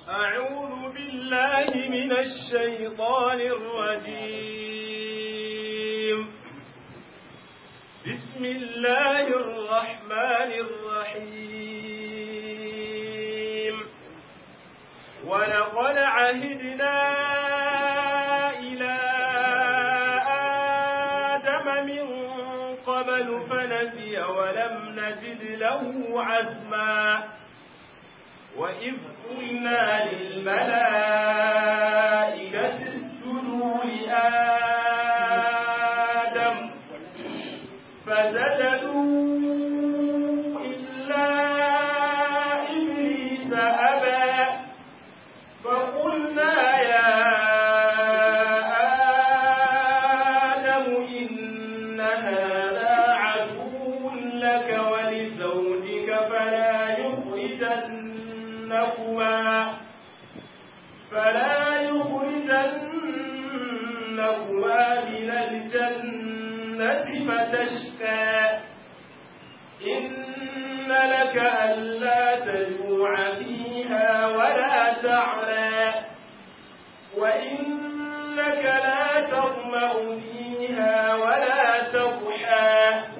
أعوذ بالله من الشيطان الرجيم بسم الله الرحمن الرحيم ولقد عهدنا إلى آدم من قبل فنسي ولم نجد له عزما وإذ قلنا للملائكة اسجدوا لآدم فسجدوا إلا إبليس أبى فقلنا يا آدم إن هذا عدو لك ولزوجك فلا يخرجنكما فلا يخرجنكما من الجنة فتشقى إن لك ألا تجوع فيها ولا تعرى وإنك لا تظمأ فيها ولا تضحى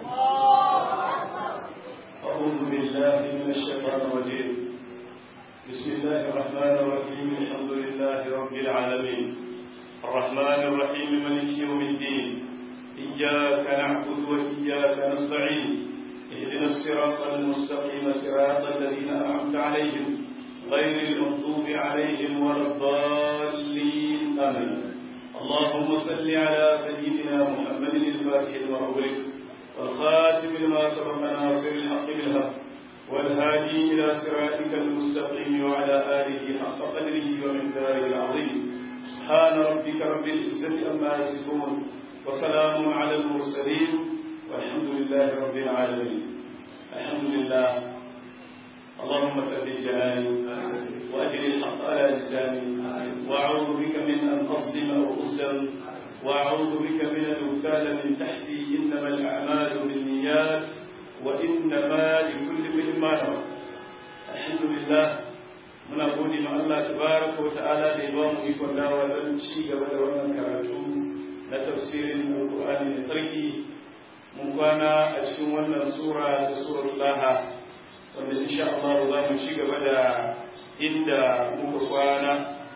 أعوذ بالله من الشيطان الرجيم بسم الله الرحمن الرحيم الحمد لله رب العالمين الرحمن الرحيم مالك يوم الدين إياك نعبد وإياك نستعين اهدنا الصراط المستقيم صراط الذين أنعمت عليهم غير المغضوب عليهم ولا الضالين آمين اللهم صل على سيدنا محمد الفاتح المغلق والخاتم لما سبق ناصر الحق بالحق والهادي إلى صراطك المستقيم وعلى آله حق قدره ومقداره العظيم سبحان ربك رب العزة عما يصفون وسلام على المرسلين والحمد لله رب العالمين الحمد لله اللهم ثبت جلالي وأجل الحق على لساني وأعوذ بك من أن أظلم أو أظلم وأعوذ بك من أن أغتال من تحتي إنما الأعمال بالنيات وإنما لكل امرئ ما نوى الحمد لله muna gode ma Allah tabaraka wa ta'ala da ya ba mu ikon dawa don ci gaba da wannan karatu na tafsirin Alƙur'ani mai tsarki mun kwana a cikin wannan sura ta suratul Laha wanda insha Allah za mu ci gaba da inda muka kwana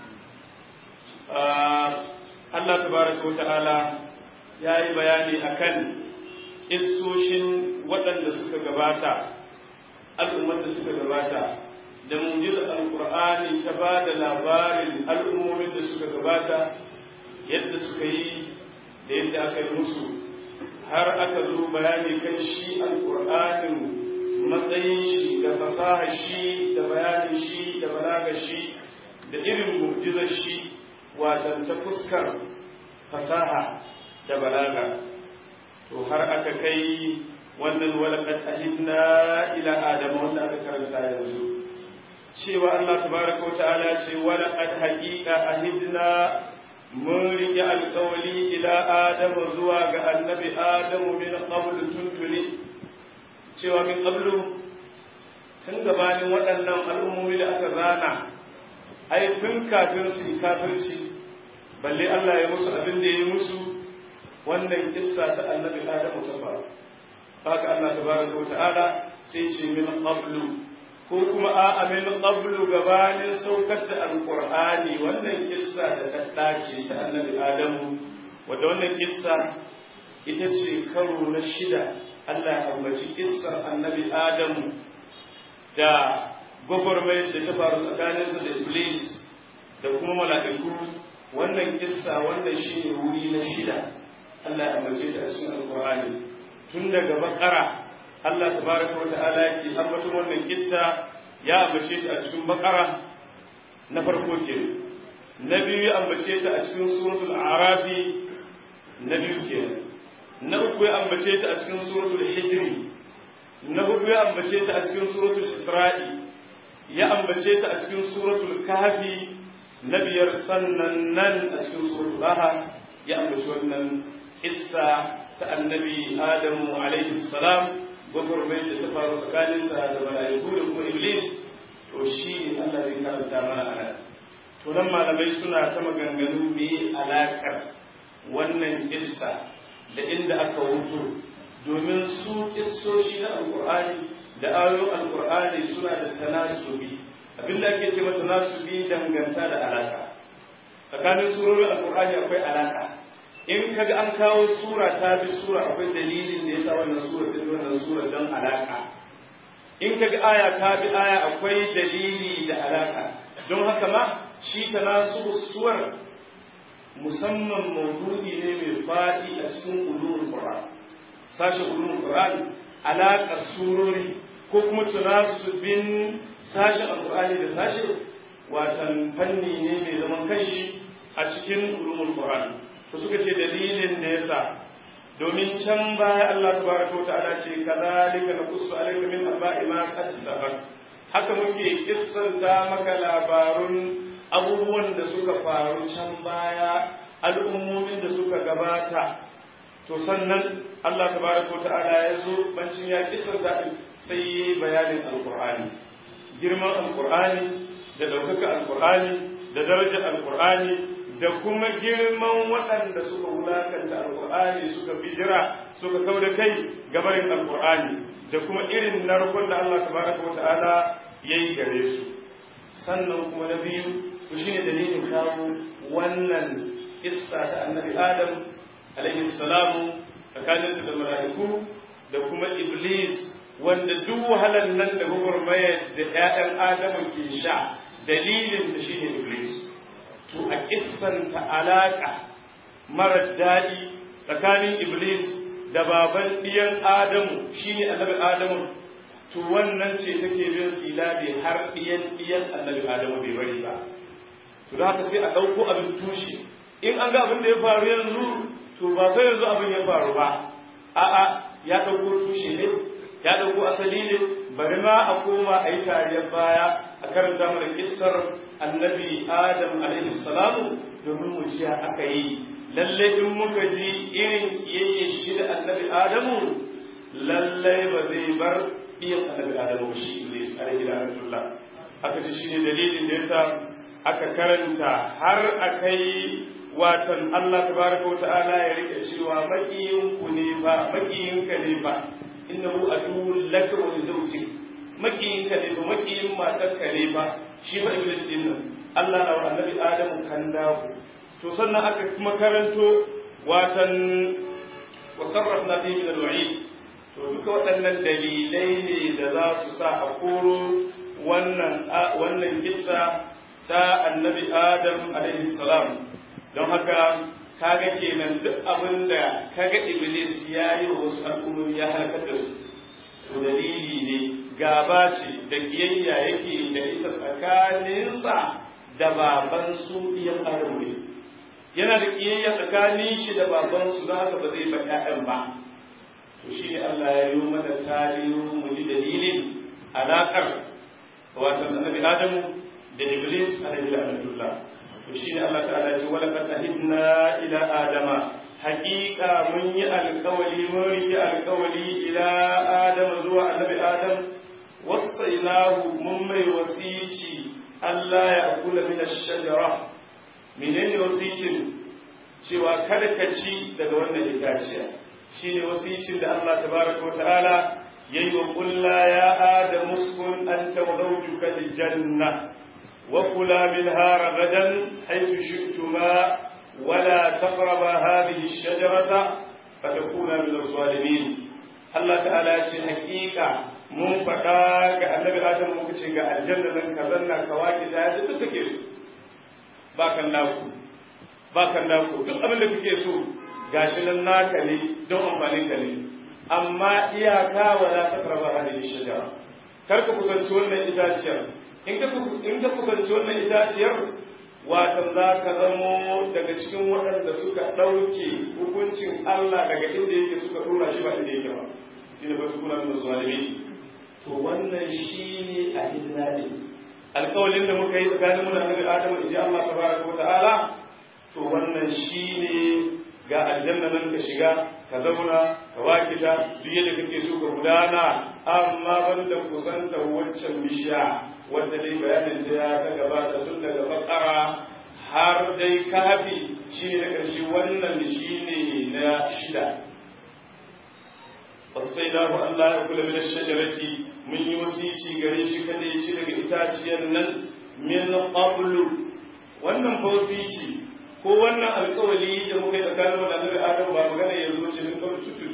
Allah tabaraka wa ta'ala ya yi bayani akan istoshin waɗanda suka gabata al'ummar da suka gabata da mujizar alkur'ani ta ba da labarin al'ummomin da suka gabata yadda suka yi da yadda aka yi musu har aka zo bayani kan shi alkur'anin matsayin shi da fasahar shi da bayanin shi da balagar shi da irin mujizar shi watan ta fuskar fasaha da balaga to har aka kai wannan walaqad ahidna ila adama wanda aka karanta yanzu cewa Allah tabaraka wa ta'ala ce walaqad haqiqa ahidna mun riƙe alƙawali ila adamu zuwa ga annabi adamu min qablu tuntuni cewa min qablu tun gabanin waɗannan al'ummomi da aka zana ai tun kafin su kafirci balle Allah ya musu abin da ya yi musu wannan kissa ta annabi adamu ta faru haka Allah tabaraka wa ta'ala sai ce min qablu ko kuma a min qablu gabanin saukar da alqur'ani wannan kissa da ta dace ta annabi adamu wanda wannan kissa ita ce karo na shida Allah ya ambaci kissar annabi adamu da gwagwarmayar da ta faru tsakaninsa da iblis da kuma mala'iku wannan kissa wannan shine wuri na shida Allah ya ambace ta a cikin alqur'ani tun daga bakara Allah tabaraka wata'ala yake ambaton wannan kissa ya ambace ta a cikin bakara na farko ke na biyu ya ambace ta a cikin suratul arafi na biyu ke na uku ya ambace ta a cikin suratul hijri na hudu ya ambace ta a cikin suratul isra'i ya ambace ta a cikin suratul kahfi na biyar sannan nan a cikin suratul daha ya ambaci wannan kissa ta annabi adamu alaihi salam gwagwarmai da ta faru tsakaninsa da mala'iku da kuma iblis to shi ne Allah zai karanta mana a nan to nan malamai suna ta maganganu me alaƙar wannan kissa da inda aka wuto domin su kissoshi na alƙur'ani da ayoyin alƙur'ani suna da tanasubi abinda ake ce mata tanasubi danganta da alaƙa tsakanin surorin alƙur'ani akwai alaƙa in kaga an kawo sura ta bi sura akwai dalilin da yasa wannan sura ta bi wannan sura don alaƙa in kaga aya ta bi aya akwai dalili da alaƙa don haka ma shi tanasubu suwar musamman maudu'i ne mai faɗi a cikin ulumul qur'an sashe ulumul qur'an alaƙa surori ko kuma tunasubin sashe alqur'ani da sashe watan fanni ne mai zaman kanshi a cikin ulumul qur'an to suka ce dalilin da yasa domin can baya Allah tabaraka ta'ala ce kadhalika naqussu alayka min aba'i ma qad sabaq haka muke kissanta maka labarun abubuwan da suka faru can baya al'ummomin da suka gabata to sannan Allah tabaraka ta'ala ya zo bancin ya kissanta din sai yi bayanin alqur'ani girman alqur'ani da daukaka alqur'ani da darajar alqur'ani da kuma girman waɗanda suka wulakanta alƙur'ani suka bijira suka kau da kai gabarin alƙur'ani da kuma irin narkon da Allah tabaraka wa ta'ala ya yi gare su sannan kuma na biyu to shine dalilin kawo wannan kissa ta annabi adam alaihi salamu tsakaninsu da mala'iku da kuma iblis wanda duk wahalar nan da gwagwarmayar da 'ya'yan adamu ke sha dalilin ta shine iblis to a kissanta alaƙa marar daɗi tsakanin iblis da baban ɗiyan adamu shine annabi adamu to wannan ce take bin silabi har ɗiyan ɗiyan annabi adamu bai bari ba to da haka sai a ɗauko abin tushe in an ga abin da ya faru yanzu to ba fa yanzu abin ya faru ba a'a ya ɗauko tushe ne ya ɗauko asali ne bari ma a koma a yi tariyar baya a karanta mana kissar annabi adam alaihi salamu domin mu ji aka yi lalle in muka ji irin kiyayye shi da annabi adamu lalle ba zai bar iya annabi adamu shi iblis alaihi rahmatullah aka ce shine dalilin da yasa aka karanta har akai watan Allah tabaraka wa ta'ala ya rike cewa makiyin ku ne ba makiyin ka ne ba innahu aduwwun laka wa zawjik makiyin ka ne ba makiyin matar ka ne ba shi ba iblis din nan Allah na annabi Adamu kan dawo to sannan aka kuma karanto watan wasarrafna fi min al-wa'id to duka waɗannan dalilai ne da za su sa a koro wannan wannan kissa ta annabi Adam alaihi salam don haka kaga kenan duk abin da kaga iblis ya yi wa wasu al'ummomi ya halakar da su to dalili ne gaba ce da kiyayya yake da ita tsakaninsa da baban su iyan adamu ne yana da kiyayya tsakanin shi da baban su don haka ba zai ba ƴaƴan ba to shi ne Allah ya yi mana tarihi mu ji dalilin alaƙar wato annabi Adamu da Iblis alaihi la'natullah to shi ne Allah ta'ala ya ce wala qad ahidna ila adama haƙiƙa mun yi alƙawali mun riƙe alƙawali ila adama zuwa annabi Adam wasainahu mun mai wasici Allah ya kula min ash-shajara menene wasicin cewa kada ka ci daga wannan itaciya shine wasicin da Allah tabaraka ta'ala yayi wa kulla ya adam uskun anta wa zawjuka al-janna wa kula minha ragadan haythu shi'tuma ولا تقربا هذه الشجرة فتكونا من الظالمين الله تعالى ce hakika mun faɗa ga annabi adam muka ce ga aljanna nan ka zanna ka waki ta yadda duk kake so ba kan naku ba kan naku duk abin da kake so gashi nan naka ne don amfanin ka ne amma iyaka wa la taqrabu hadhihi shajara kar ka kusanci wannan itaciyar in ka in ka kusanci wannan itaciyar watan za ka zamo daga cikin waɗanda suka ɗauke hukuncin Allah daga inda yake suka ɗora shi ba inda yake ba shi ne ba su kuna da zalimi to wannan shi ne a hillaɗi alƙawalin da muka yi tsakanin mu da annabi Adam in ji Allah tabaraka wa ta'ala to wannan shi ne ga aljanna nan ka shiga ka zauna ka wakita duk yadda kake so ka gudana amma banda kusanta wancan bishiya wanda dai bayanin ta ya ta gabata tun daga fakara har dai kafi shi ne na ƙarshe wannan shi ne na shida wasai na ku Allah ya kula min shajarati mun yi wasici gare shi kada ya ci daga itaciyar nan min qablu wannan fa wasici ko wannan alƙawari da muka yi tsakanin mu da Annabi Adam ba magana yanzu ce min qablu tutu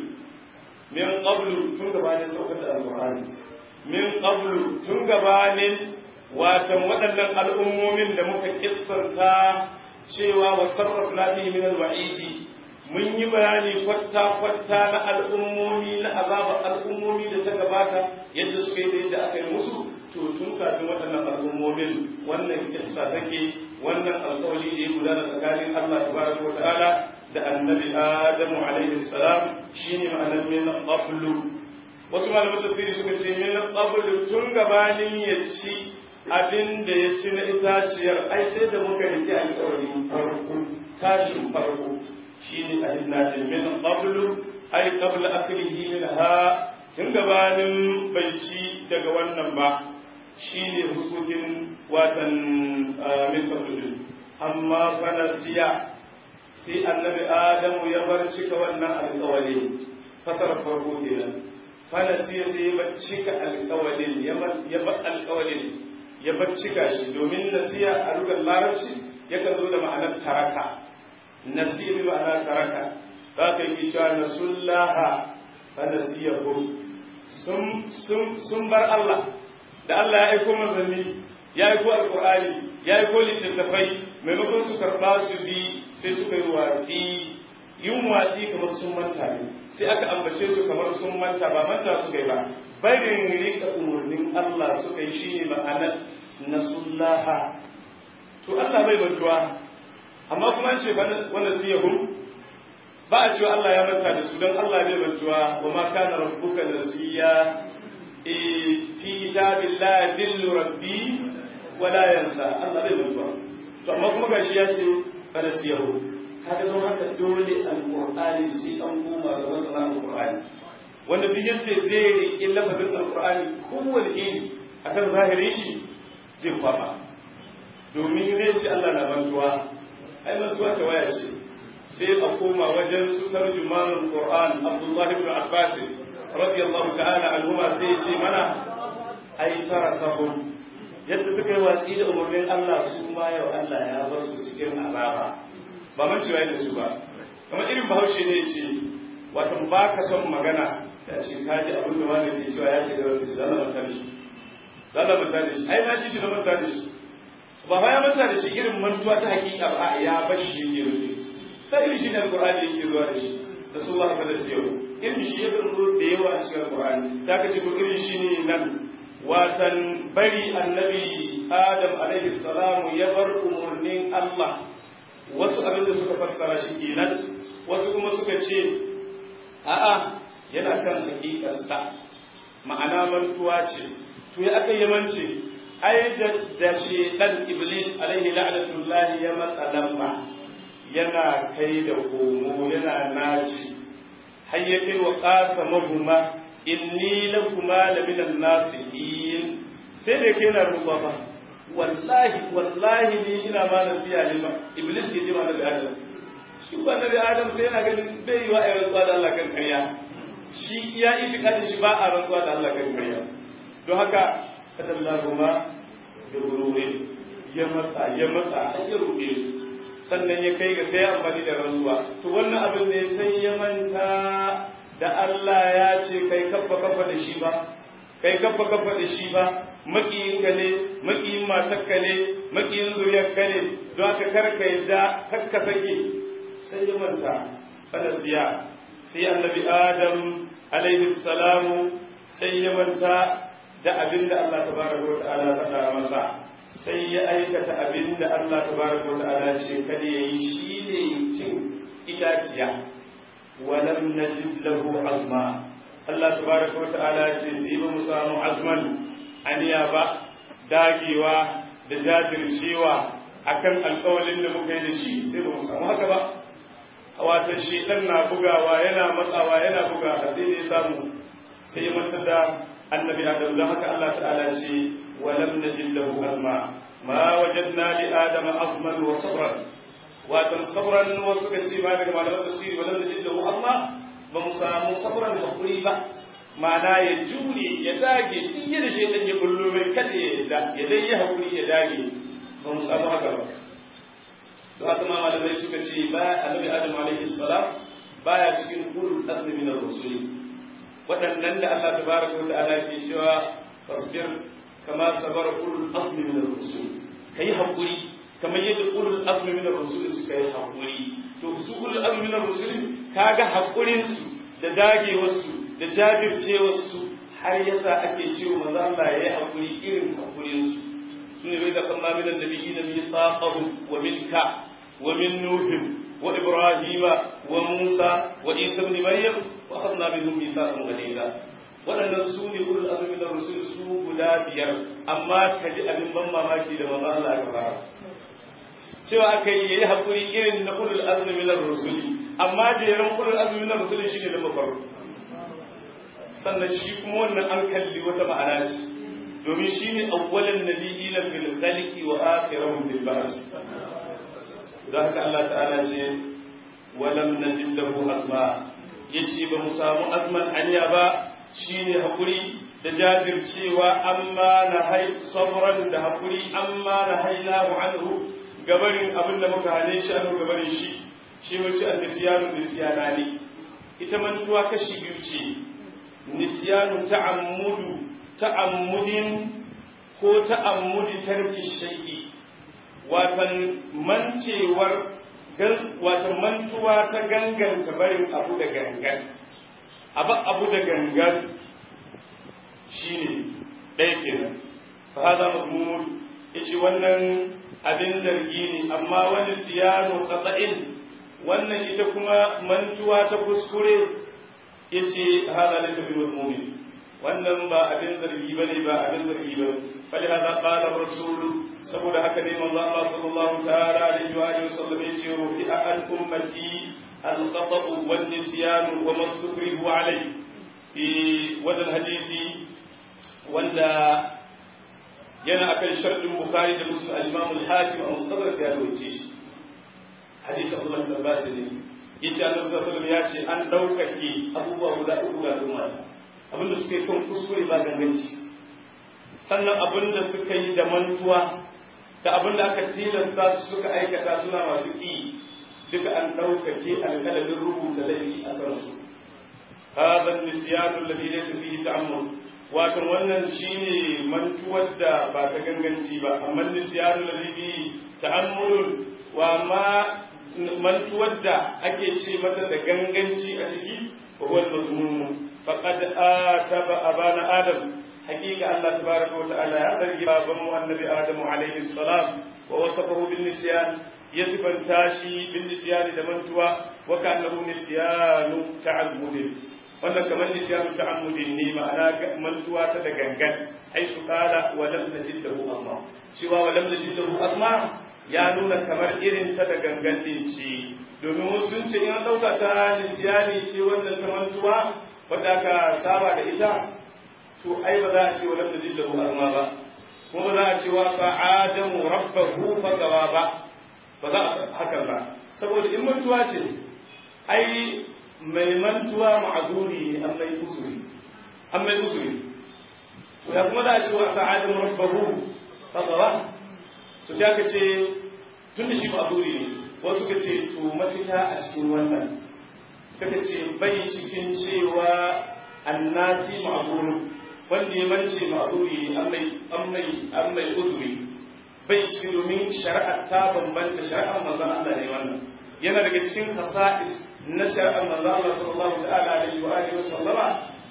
min qablu tun gabanin saukar da alƙur'ani min qablu tun gabanin watan waɗannan al'ummomin da muka kissanta cewa wa sarrafna fihi min al-wa'idi mun yi bayani kwatta-kwatta na al'ummomi na azaba al'ummomi da ta gabata yadda suka yi da yadda aka yi musu to tun kafin waɗannan al'ummomin wannan kissa take wannan alƙawari da ya gudana tsakanin Allah tabaraka wata'ala da annabi Adamu alaihi salam shine ma'anar min qablu wasu malaman tafsiri suka ce min qablu tun gabanin ya ci abin da ya ci na itaciyar ai sai da muka rike alƙawari farko tashin farko shine ahidna min qablu ai qabla aklihi minha tun gabanin bai ci daga wannan ba shine hukukin watan min qablu amma fa nasiya sai annabi adamu ya bar cika wannan alƙawari fasara farko kenan fa nasiya sai ya bar cika alƙawarin ya bar alƙawarin ya bar cika shi domin nasiya a lugar larabci yakan zo da ma'anar taraka nasiya bi ma'ana taraka za ka yi cewa nasullaha fa nasiyahu sun sun sun bar Allah da Allah ya aiko manzanni ya aiko alqur'ani ya aiko littattafai maimakon su karba su bi sai suka yi watsi yin watsi kamar sun manta ne sai aka ambace su kamar sun manta ba manta suka yi ba barin rika umarnin Allah suka yi shine ma'anar nasullaha to Allah bai mantuwa amma kuma an ce wanda su yahu ba a cewa Allah ya manta da su don Allah bai mantuwa wa ma kana rabbuka nasiya e fi kitabillahi dillu rabbi wala yansa Allah bai mantuwa to amma kuma gashi ya ce fa nasiyahu kaga don haka dole alqur'ani sai an koma ga masana alqur'ani wanda duk yace zai riƙe lafazin alqur'ani kowane iri akan zahirin shi zai kwaba domin zai ce Allah na mantuwa ai mantuwa ta waya ce sai a koma wajen su tarjumanul qur'an Abdullah ibn Abbas radiyallahu ta'ala anhuma sai ya ce mana ai tarakahum yadda suka yi watsi da umarnin Allah su ma yau Allah ya bar su cikin azaba ba man cewa da su ba kamar irin bahaushe ne ya ce wata ba ka son magana ya ce kaji abin da wani ke cewa ya ce da wasu shi zalla manta da shi zalla manta da shi ai na ji shi na manta da shi ba ba ya manta da shi irin mantuwa ta hakika ba ya bar shi yake rufe ta irin shi ne alqur'ani yake zuwa da shi da su ba ka da su yau irin shi ya zo da yawa a cikin alqur'ani sai ka ce ko irin shi ne nan watan bari annabi adam alaihi salamu ya bar umarnin Allah wasu abin da suka fassara shi kenan wasu kuma suka ce a'a yana kan hakikarsa ma'ana mantuwa ce to ya aka yi mance ai da da shedan iblis alaihi la'natullahi ya matsa lamba yana kai da komo yana naci har ya kai wa qasamahuma inni lakuma la minan nasihin sai da kai na ruwa ba wallahi wallahi ni ina ma nasiya ne ba iblis ke ce ma da adam shi ba da adam sai yana ganin bai yi wa ayyuka rantsuwa da Allah kan ƙarya shi ya itikadin shi ba a rantsuwa da Allah kan ƙarya don haka kadallahuma da gururin ya matsa ya matsa har ya ruɗe sannan ya kai ga sai amfani da rantsuwa to wannan abin ne sai ya manta da Allah ya ce kai kafa kafa da shi ba kai kafa kafa da shi ba makiyin ka ne makiyin matarka ne makiyin zuriyar ka ne don haka karka yadda kakka sake sai ya manta siya sai annabi adam alaihi salamu sai ya manta da abin da Allah tabaraka wa ta'ala faɗa masa sai ya aikata abin da Allah tabaraka wa ta'ala ce kada yayi shine cin itaciya ولم نجد له عزما الله تبارك وتعالى ce sai ba mu samu azman aniya ba dagewa da jajircewa akan alƙawalin da muka yi da shi sai ba mu samu haka ba wato shedan na bugawa yana matsawa yana bugawa sai da ya samu sai ya manta da annabi adam don haka Allah ta'ala ce walam najid lahu azma ma wajadna li adama azman wa sabran wato sabran wasu ka ce ma daga malaman tafsiri walam najid lahu azma ba mu samu sabran hakuri ba ma'ana ya jure ya dage duk yadda shedan ya bullo mai kada ya ya dai ya hakuri ya dage ba mu samu haka ba don haka ma malamai suka ce ba annabi adam alaihi salam baya cikin ulul azmi min ar-rusuli waɗannan da Allah tabaraka wa ta'ala ke cewa fasbir kama sabar ulul azmi min ar-rusul kai hakuri kamar yadda ulul azmi min ar-rusul suka yi hakuri to su ulul azmi min ar-rusul kaga hakurin su da dagewar su da jajircewar su har yasa ake cewa manzo Allah yayi hakuri irin hakurin su sune bai da kama min annabiyyin mithaqahum wa minka wa min nuh وإبراهيم وموسى وعيسى ابن مريم وأخذنا منهم ميثاقا غليظا waɗannan su ne ulul azmi na rusul su guda biyar amma ka ji abin ban mamaki da manzo Allah ya fara cewa aka yi yayi hakuri irin na ulul azmi na rusul amma jeran ulul azmi na rusul shine da mafaru sannan shi kuma wannan an kalli wata ma'ana ce domin shine awwalan nabiyina bil khalqi wa akhiruhum bil ba'th da haka Allah ta'ala ce walam najid lahu azma yace ba mu samu azman aniya ba shine hakuri da jajircewa amma na hai sabran da hakuri amma na hainahu anhu gabarin abin da muka hane shi anhu gabarin shi shi wace annisiyanu nisyana ne ita mantuwa kashi biyu ce nisyanu ta'ammudu ta'ammudin ko ta'ammudi tarki shay'i watan mancewar watan mantuwa ta ganganta barin abu da gangan abu abu da gangan shine ɗaya kenan fa hada mazmumul yace wannan abin zargi ne amma wani siyano qata'in wannan ita kuma mantuwa ta kuskure yace hada laysa bil mazmumin wannan ba abin zargi bane ba abin zargi bane فلهذا قال الرسول saboda haka ne manzo Allah sallallahu ta'ala alaihi wa alihi wasallam yace rufi an ummati al-khata' wal nisyan wa mastukrihu alayhi fi wadan hadisi wanda yana akan shartin bukhari da muslim al-imam al-hakim a mustadrak ya rawaye shi hadisi Abdullah bin Abbas ne yace Annabi sallallahu alaihi ya ce an daukake abubuwa guda uku ga umma abinda suke kan kuskure ba ganganci sannan abin da suka yi da mantuwa da abin da aka tilasta su suka aikata suna masu ƙi duka an ɗaukake alƙalamin rubuta laifi a kansu hadha nisyanu alladhi laysa fihi ta'ammul wato wannan shine mantuwar da ba ta ganganci ba amma nisyanu alladhi fihi ta'ammul wa ma mantuwar da ake ce mata da ganganci a ciki wa huwa al-mazmum faqad ataba abana adam حقيقة الله تبارك وتعالى يرضى بابا النبي آدم عليه السلام ووصفه بالنسيان يصف تاشي بالنسيان دمنتوا وكأنه نسيان تعمد wannan kamar nisyanu ta'ammudin ne ma'ana mantuwa ta da gangan ai su kala wa lam najid lahu asma cewa wa lam najid lahu asma ya nuna kamar irin ta da gangan din ce domin wasu sun ce in an dauka ta nisyani ce wannan ta mantuwa wadda ka saba da ita to ai ba za a ce wa lam najid lahu azma ba kuma ba za a ce wa sa'adamu rabbahu fagawa ba ba za a hakan ba saboda in mantuwa ce ai mai mantuwa ma'azuri ne an mai uzuri an mai uzuri to ya kuma za a ce wa sa'adamu rabbahu fagawa to sai aka ce tun da shi ma'azuri ne wasu ka ce to mafita a cikin wannan suka ce bai cikin cewa annati ma'azuri wanda ya mance ma'ruri an mai uzuri bai ci domin shari'ar ta bambanta shari'ar manzon Allah ne wannan yana daga cikin khasa'is na shari'ar manzon Allah sallallahu ta'ala alaihi wa alihi sallama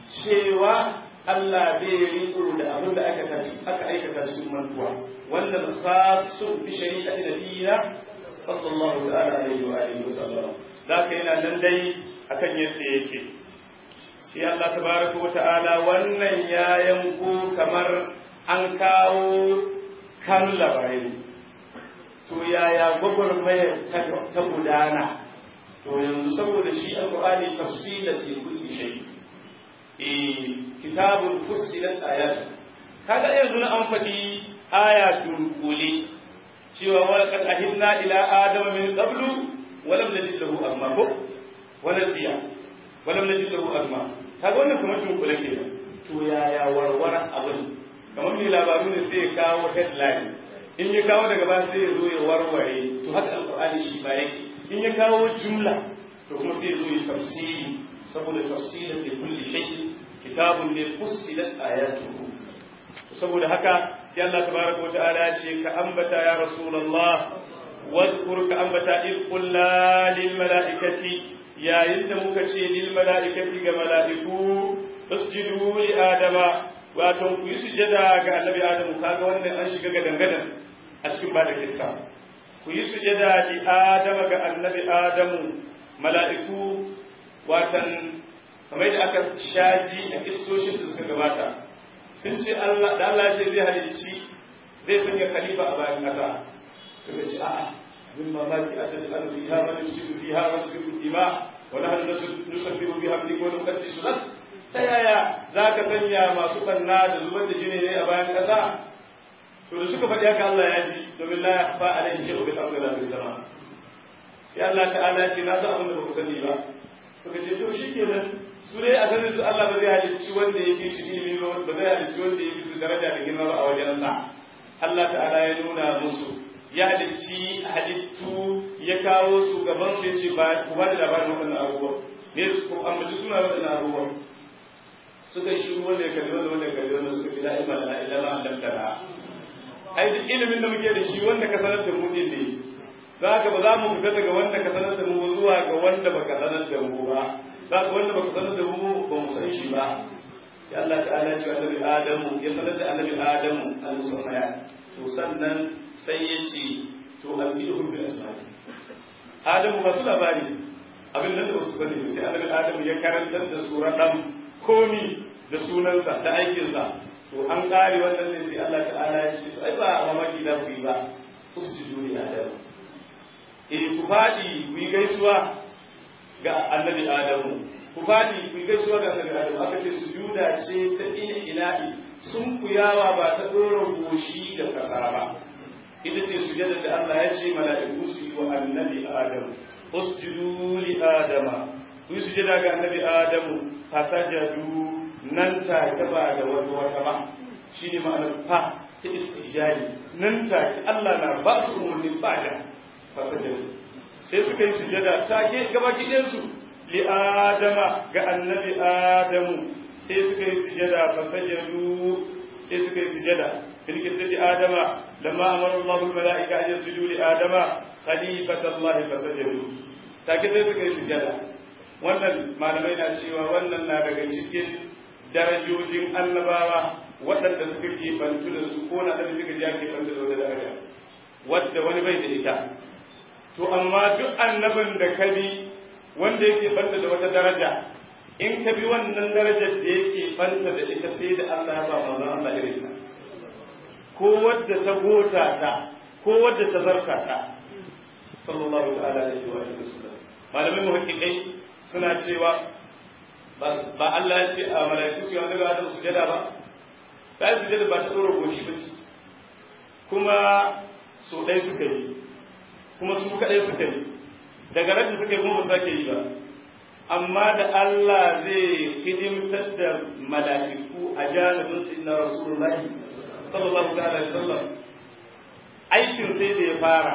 cewa Allah bai riko da abin da aka aka aikata cikin mantuwa wannan khasun bi shari'ati nabiyina sallallahu ta'ala alaihi wa alihi sallama zaka yana nan dai akan yadda yake sai Allah tabaraka wa ta'ala wannan ya yanko kamar an kawo kan labarai to yaya gwagwarmayar ta gudana to yanzu saboda shi alqur'ani tafsilan li kulli shay eh kitabun fussilat ayatu kaga yanzu na an faɗi aya dunkule cewa wa laqad ahidna ila adama min qablu wa lam najid lahu azma ko wa nasiya wa lam najid lahu azma kaga wannan kamar dunkule kenan to yaya warwara abin kamar mai labaru ne sai ya kawo headline in ya kawo daga ba sai ya zo ya warware to haka alqur'ani shi ba yake in ya kawo jumla to kuma sai ya zo ya tafsiri saboda tafsirin da kulli shay kitabun ne fussilat ayatuhu saboda haka sai Allah tabaraka wata'ala ya ce ka ambata ya rasulullah wadhkur ka ambata id qulna lil malaikati yayin da muka ce lil malaikati ga malaiku usjudu li adama wato ku yi sujada ga annabi adamu kaga wannan an shiga gadan gadan a cikin bada kissa ku yi sujada li adama ga annabi adamu mala'iku watan kamar da aka shaji a kistoshin da suka gabata sun ce Allah da Allah ce zai halicci zai sanya khalifa a bayan ƙasa suka ce a'a min mamaki a tattala alu fiha wa nusibu fiha wa nusibu dima wa nahnu nusabbihu bihamdika wa nuqaddisu lak ta yaya zaka sanya masu banna da zubar da jini ne a bayan ƙasa to da suka faɗi haka Allah ya ji domin la yakhfa alayhi shay'un bil ardi wala fis sama sai Allah ta'ala ce na san abin da ba ku sani ba suka ce to shikenan su dai a sanin su Allah ba zai halicci wanda ya fi shi ilimi ba ba zai halicci wanda ya fi su daraja da girma ba a wajensa Allah ta'ala ya nuna musu ya halicci halittu ya kawo su gaban su ya ce ba ku ba da labarin waɗannan abubuwa ne su ku ambaci suna waɗannan abubuwa suka yi shiru wanda ya kalli wanda wanda ya kalli wanda suka ce la ilma lana illa ma allamtana ai duk ilimin da muke da shi wanda ka sanar da mu din ne za ka ba za mu fita daga wanda ka sanar da mu zuwa ga wanda baka sanar da mu ba za ka wanda baka sanar da mu ba mu san shi ba sai Allah ta'ala ya ce annabi Adamu ya sanar da annabi Adamu al-musamaya to sannan sai ya ce to albiduhum bil asma'i Adamu ba su labari abin nan da ba su sani ba sai annabi Adamu ya karantar da su raɗan komi da sunansa da aikinsa to an ƙare wannan ne sai Allah ta'ala ya ce ai ba a mamaki da ku yi ba usjudu li Adamu eh ku faɗi ku yi gaisuwa ga annabi Adamu ku faɗi ku yi gaisuwa ga annabi Adamu aka ce sujuda ce ta ina ila'i sun kuyawa ba ta ɗora goshi da ƙasa ba ita ce sujada da Allah ya ce mala'iku su yi wa annabi Adamu usjudu li Adama ku yi sujada ga annabi Adamu fasajadu nan take ba da wata wata ba shine ma'anar fa ta istijali nan take Allah na ba su umarni ba da fasajadu sai suka yi sujada take gaba gidansu li adama ga annabi adamu sai suka yi sujada fasajadu sai suka yi sujada fil qisati adama lamma amara Allahu al malaika an yasjudu li adama khalifata Allah fasajadu take sai suka yi sujada wannan malamai na cewa wannan na daga cikin darajojin annabawa waɗanda suka ke bantu da su ko na suka ji ake bantu da wata daraja wadda wani bai da ita to amma duk annabin da ka bi wanda yake banta da wata daraja in ka bi wannan darajar da yake banta da ita sai da Allah ya ba manzon Allah irin ta ko wadda ta gota ta ko wadda ta zarta ta sallallahu ta'ala alaihi wa sallam malamai muhaqqiqai suna cewa ba Allah ya ce a malaiku su yanzu ga Adam sujada ba ta sujada ba ta dora goshi ba ce kuma so ɗaya suka yi kuma su kaɗai suka yi daga rabin suka yi kuma ba sake yi ba amma da Allah zai hidimtar da mala'iku a janibin su na rasulullahi sallallahu alaihi wasallam aikin sai da ya fara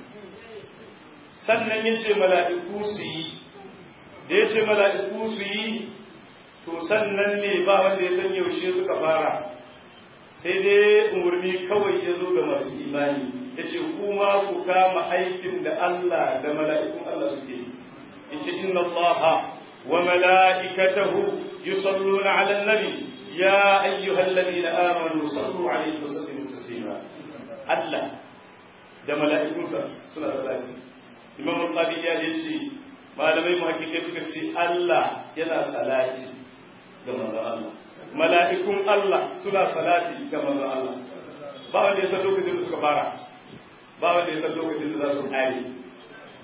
sannan ya ce mala'iku su yi da ya ce mala'iku su yi to sannan ne ba wanda ya san yaushe suka fara sai dai umarni kawai ya zo ga masu imani ya ce kuma ku kama aikin da Allah da mala'ikun Allah suke yi ya ce inna Allah wa mala'ikatahu yusalluna ala nabi ya ayyuhal ladina amanu sallu alaihi wa sallimu taslima Allah da mala'ikunsa suna salati Imam Al-Qadi ya ce malamai muhakkikai suka ce Allah yana salati ga manzon Allah mala'ikun Allah suna salati ga manzon Allah ba wanda ya san lokacin da suka fara ba wanda ya san lokacin da za su kare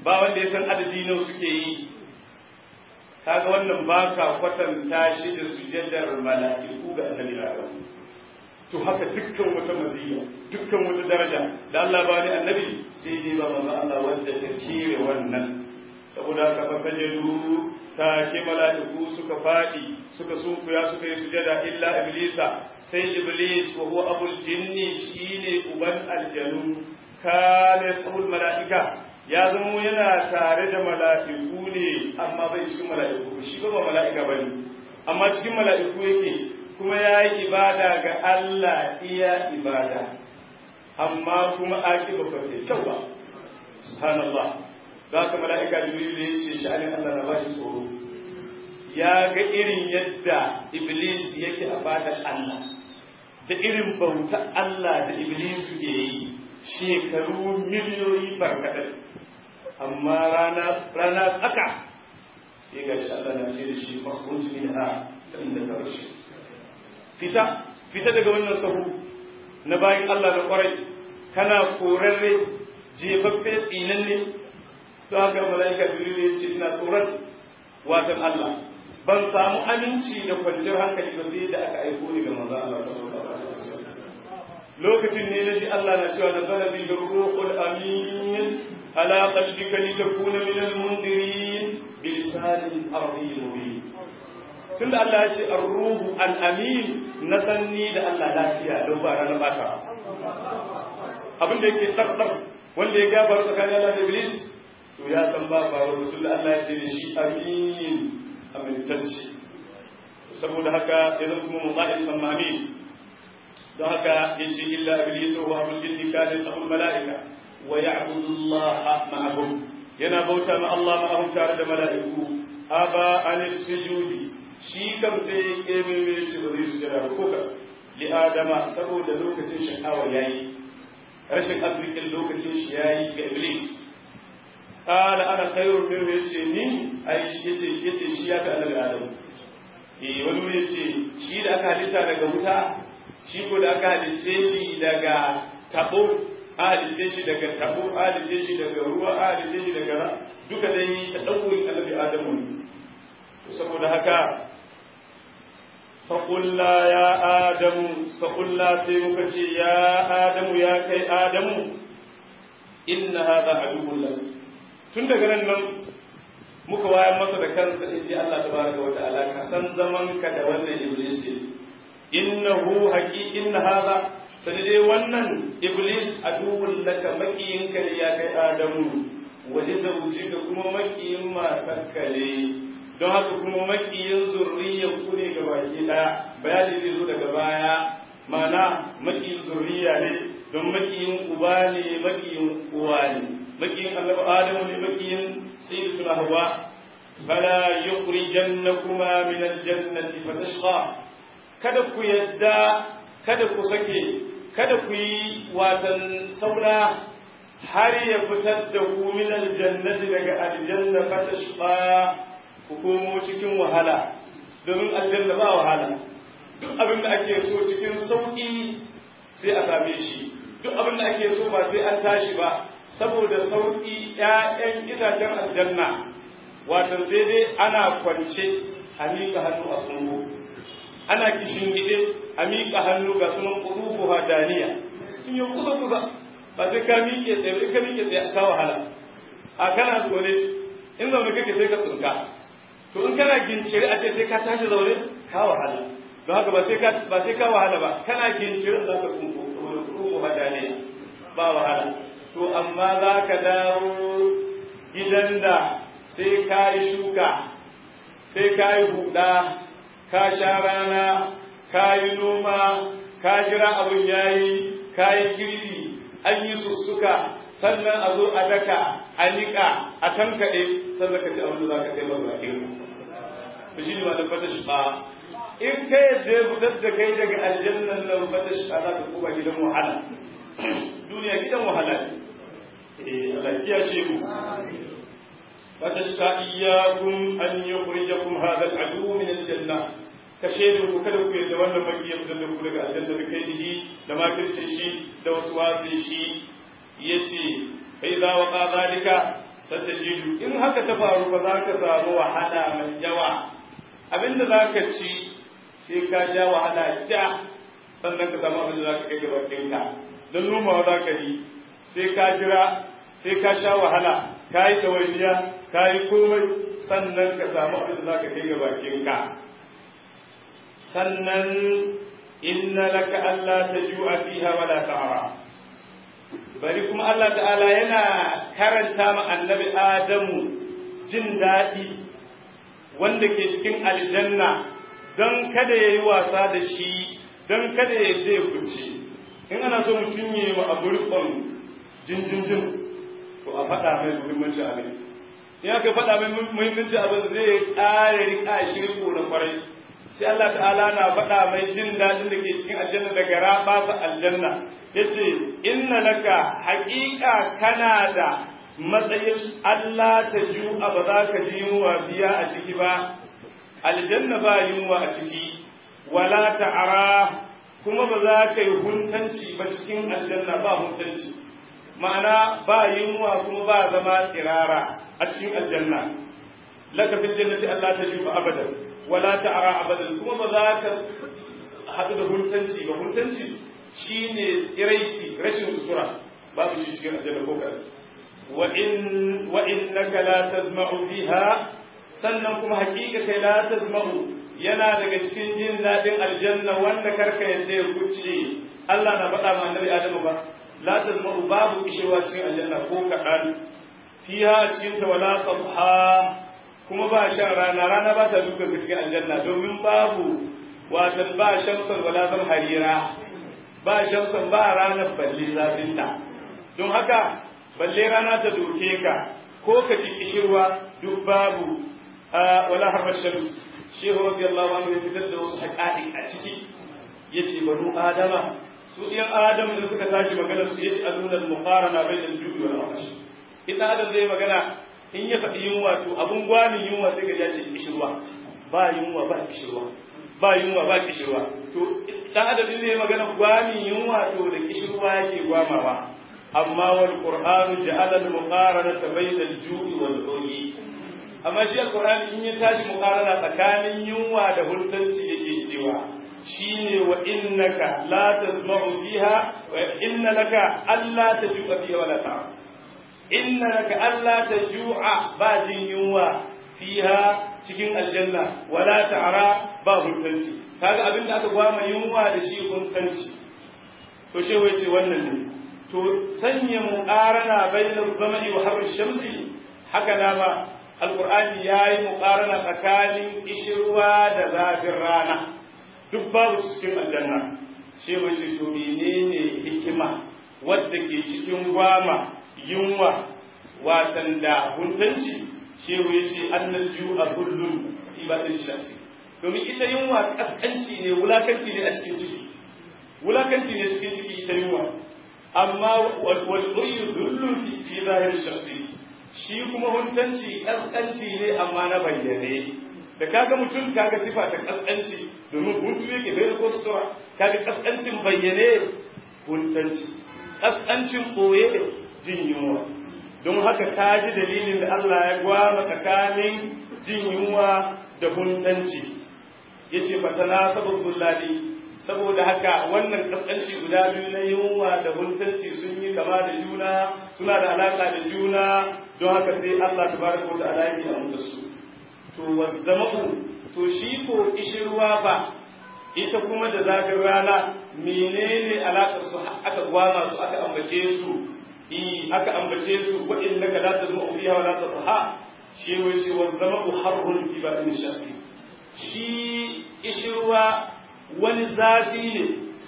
ba wanda ya san adadi nawa suke yi kaga wannan ba ka kwatanta shi da sujadar mala'iku ga annabi Adam to haka dukkan wata maziya dukkan wata daraja da Allah ba ni annabi sai dai ba manzo Allah wanda ta kire wannan saboda haka fasajadu ta ke mala'iku suka fadi suka sunkuya suka yi sujada illa iblisa sai iblis wa huwa abul jinni shine uban aljanu kana sabul mala'ika ya zamo yana tare da mala'iku ne amma bai cikin mala'iku shi ba mala'ika bane amma cikin mala'iku yake kuma ya yi ibada ga Allah iya ibada amma kuma akiba ba ta kyau ba subhanallah za ka mala'ika jibril ya ce sha'anin Allah na ba shi tsoro ya ga irin yadda iblis yake a fadar Allah da irin bauta Allah da iblis ke yi shekaru miliyoyi barkatai amma rana rana tsaka sai ga shi Allah na ce da shi makhruj minha ta inda karshe fita fita daga wannan sahu na bayan Allah na kwarai kana korarre jefaffe tsinanne to haka mala'ika jibril ya ce ina tsoron watan Allah ban samu aminci da kwanciyar hankali ba sai da aka aiko ni ga manzon Allah sallallahu alaihi wasallam lokacin ne naji Allah na cewa nazala bi ruhul amin ala qalbika litakuna min al-mundirin bi lisanin arabiyyin mubin tunda Allah ya ce ar-ruhu al-amin na sanni da Allah lafiya don ba ranar bata abin da yake tsardar wanda ya gabar tsakanin Allah da Iblis to ya san ba ba wasu tunda Allah ya ce da shi amin amintacce saboda haka ya zama kuma mutsa'in amma amin don haka ya ce illa Iblis wa abul jinni kana sabul mala'ika wa ya'budu Allah ma'ahum yana bauta ma Allah ma'ahum tare da mala'iku aba anis sujudi shi kam sai ya keme mai ce ba zai sujada ba ko ka li adama saboda lokacin shakawa yayi rashin arzikin lokacin shi yayi ga iblis qala ana khairun min yace ni ai shi yace yace shi ya ga annabi adam eh wani wuri yace shi da aka halitta daga wuta shi ko da aka halice shi daga tabo a halice shi daga tabo a halice shi daga ruwa a halice shi daga duka dai ta dauki annabi adamu saboda haka faƙulla ya adamu faƙulla sai muka ce ya adamu ya kai adamu inna hadha aduwwun lak tun daga nan nan muka wayar masa da kansa in ji Allah tabaraka wa ta'ala ka san zaman ka da wannan iblis din innahu haqi inna hadha sai dai wannan iblis aduwwun laka makiyin ka ya kai adamu wa li zawjika kuma makiyin matarka ne don haka kuma makiyin zurriyar ku ne baki daya bayani zai zo daga baya mana makiyin zurriya ne don makiyin uba ne makiyin uwa ne makiyin annabi adamu ne makiyin sayyidatuna hawa fala yukhrijannakuma min aljannati fatashqa kada ku yadda kada ku sake kada ku yi watan saura har ya fitar da ku min aljannati daga aljanna fatashqa ku komo cikin wahala domin aljanna ba wahala duk abin da ake so cikin sauƙi sai a same shi duk abin da ake so ba sai an tashi ba saboda sauƙi ƴaƴan itacen aljanna wato sai dai ana kwance a miƙa hannu a kungo ana kishin gide a miƙa hannu ga sunan ƙurufu hadaniya sun yi kusa kusa ba sai ka miƙe tsaye ka miƙe tsaye ka wahala a kana zaune in zaune kake sai ka tsinka to in kana gincire a ce sai ka tashi zaune ka wahala don haka ba sai ka ba sai ka wahala ba kana gincire za ka kunko kunko hadaniya ba wahala to amma za ka dawo gidan da sai ka yi shuka sai ka yi huda ka sha rana ka yi noma ka jira abin yayi ka yi girbi an yi sussuka sannan a zo a daka a niƙa a tankaɗe sannan ka ci abin da za ka kai ba bakin ku shi ne wani fata shiɓa in ka yadda ya fitar da kai daga aljannan nan fata shiɓa za ka koma gidan wahala duniya gidan wahala ne eh Allah kiyashe mu fata shiɓa iyyakum an yukhrijakum hadha al-adu min al-janna ka shaidu ku kada ku yadda wannan maki ya fitar da ku daga aljanna da kai da makircin shi da wasu wasu shi yace fa idza waqa zalika satajidu in haka ta faru ba za ka samu wahala mai yawa abinda za ka ci sai ka sha wahala ja sannan ka samu abinda za ka kai gaba ɗinka don nomawa za ka yi sai ka jira sai ka sha wahala ka yi ɗawainiya ka yi komai sannan ka samu abinda za ka kai gaba ɗinka sannan inna laka Allah ta ju'a fiha wala ta'ara bari kuma Allah ta'ala yana karanta ma annabi Adamu jin daɗi wanda ke cikin aljanna don kada ya yi wasa da shi don kada ya zai kuce in ana so mutum ya yi wa abu rikon jinjinjin to a faɗa mai muhimmanci abin in aka faɗa mai muhimmanci abin zai ƙara riƙa shi riko na kwarai sai Allah ta'ala na faɗa mai jin daɗin da ke cikin aljanna daga rabasa aljanna ya ce inna laka haƙiƙa kana da matsayin Allah ta ju'a ba za ka ji yunwa biya a ciki ba aljanna ba yunwa a ciki wala ta'ara kuma ba za ka yi huntanci ba cikin aljanna ba huntanci ma'ana ba yunwa kuma ba zama tsirara a cikin aljanna laka fil jannati Allah ta ju'a abadan wala ta'ara abadan kuma ba za ka haɗu da huntanci ba huntanci shine iraici rashin sutura babu shi cikin aljanna ko kaɗan wa in wa innaka la tazma'u fiha sannan kuma haƙiƙa kai la tazma'u yana daga cikin jin daɗin aljanna wanda karka yadda ya kuce Allah na faɗa ma annabi Adamu ba la tazma'u babu kishewa cikin aljanna ko kaɗan fiha cikin ta wala tabha kuma ba shan rana rana ba ta duka ga cikin aljanna domin babu watan ba shamsan wala zam harira ba shamsan ba ranar balle zafinta don haka balle rana ta doke ka ko ka ci kishirwa duk babu wala harbar shams shehu radiyallahu anhu ya fitar da wasu haƙaɗi a ciki yace banu adama su ɗiyan adam da suka tashi magana su yace azuna al-muqarana bainal ju'i wal atash idan adam zai magana in ya faɗi yunwa to abun gwamin yunwa sai ka ce kishirwa ba yunwa ba kishirwa ba yunwa ba kishirwa to dan adam din zai magana gwamin yunwa to da kishirwa yake gwamawa amma wal qur'anu ja'ala al muqaranata bayna al ju'i wal uli amma shi al qur'ani in ya tashi muqarana tsakanin yunwa da huntanci yake cewa shine wa innaka la tasma'u fiha wa inna laka alla taju'a fiha wala ta'a inna laka alla taju'a ba jin yunwa fiha cikin aljanna wala ta'ara ba huntanci kaga abin da aka gwama yunwa da shi huntanci to she wai ce wannan ne to sanya muqarana bainal zamani wa harri shamsi haka na ma alqur'ani yayi muqarana tsakanin ishirwa da zafin rana duk babu su cikin aljanna she wai ce to menene hikima wadda ke cikin gwama yunwa watan da huntanci shehu ya ce annal ju'a kullun fi batin shasi domin ita yunwa kaskanci ne wulakanci ne a cikin ciki wulakanci ne cikin ciki ita yunwa amma wal uryu dhullun fi zahir shasi shi kuma huntanci kaskanci ne amma na bayyane da kaga mutum kaga sifa ta kaskanci domin huntu yake bai da kostora kaga kaskancin bayyane huntanci kaskancin boye jin yunwa don haka ka ji dalilin da Allah ya gwama tsakanin jin yunwa da huntanci ya ce fatana sabon bullali saboda haka wannan kaskanci guda biyu na yunwa da huntanci sun yi kama da juna suna da alaka da juna don haka sai Allah ta baraka wata alaƙi a mutu su to wazzama'u to shi ko kishirwa ba ita kuma da zafin rana menene alaƙar su aka gwama su aka ambace su aka ambace su wa innaka la tazma'u fiha wa la tadha shi wai ce wa zama harrun fi batin shasi shi ishirwa wani zafi ne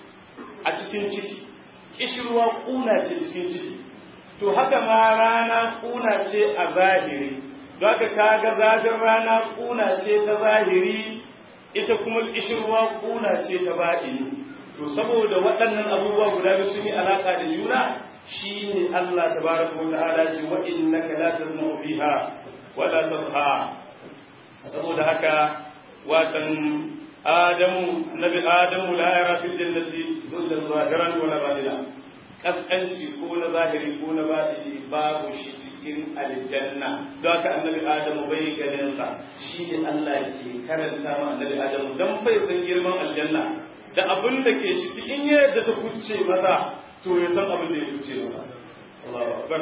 a cikin ciki ishirwa kuna ce cikin ciki to haka ma rana kuna ce a zahiri don haka kaga zafin rana kuna ce ta zahiri ita kuma ishirwa kuna ce ta baɗini to saboda waɗannan abubuwa guda biyu sun yi alaƙa da juna shi ne Allah tabaraka wa ta'ala ce wa innaka la tazma'u fiha wa la tadha saboda haka watan adamu nabi adamu la yara fil jannati illa zahiran wa la batina kaskanci ko na zahiri ko na batini babu shi ciki cikin aljanna don haka annabi adamu bai ganin sa shine Allah ke karanta ma annabi adamu dan bai san girman aljanna da abin da ke ciki in ya yadda ta kuce masa to ya san abin da ya kuce masa Allahu akbar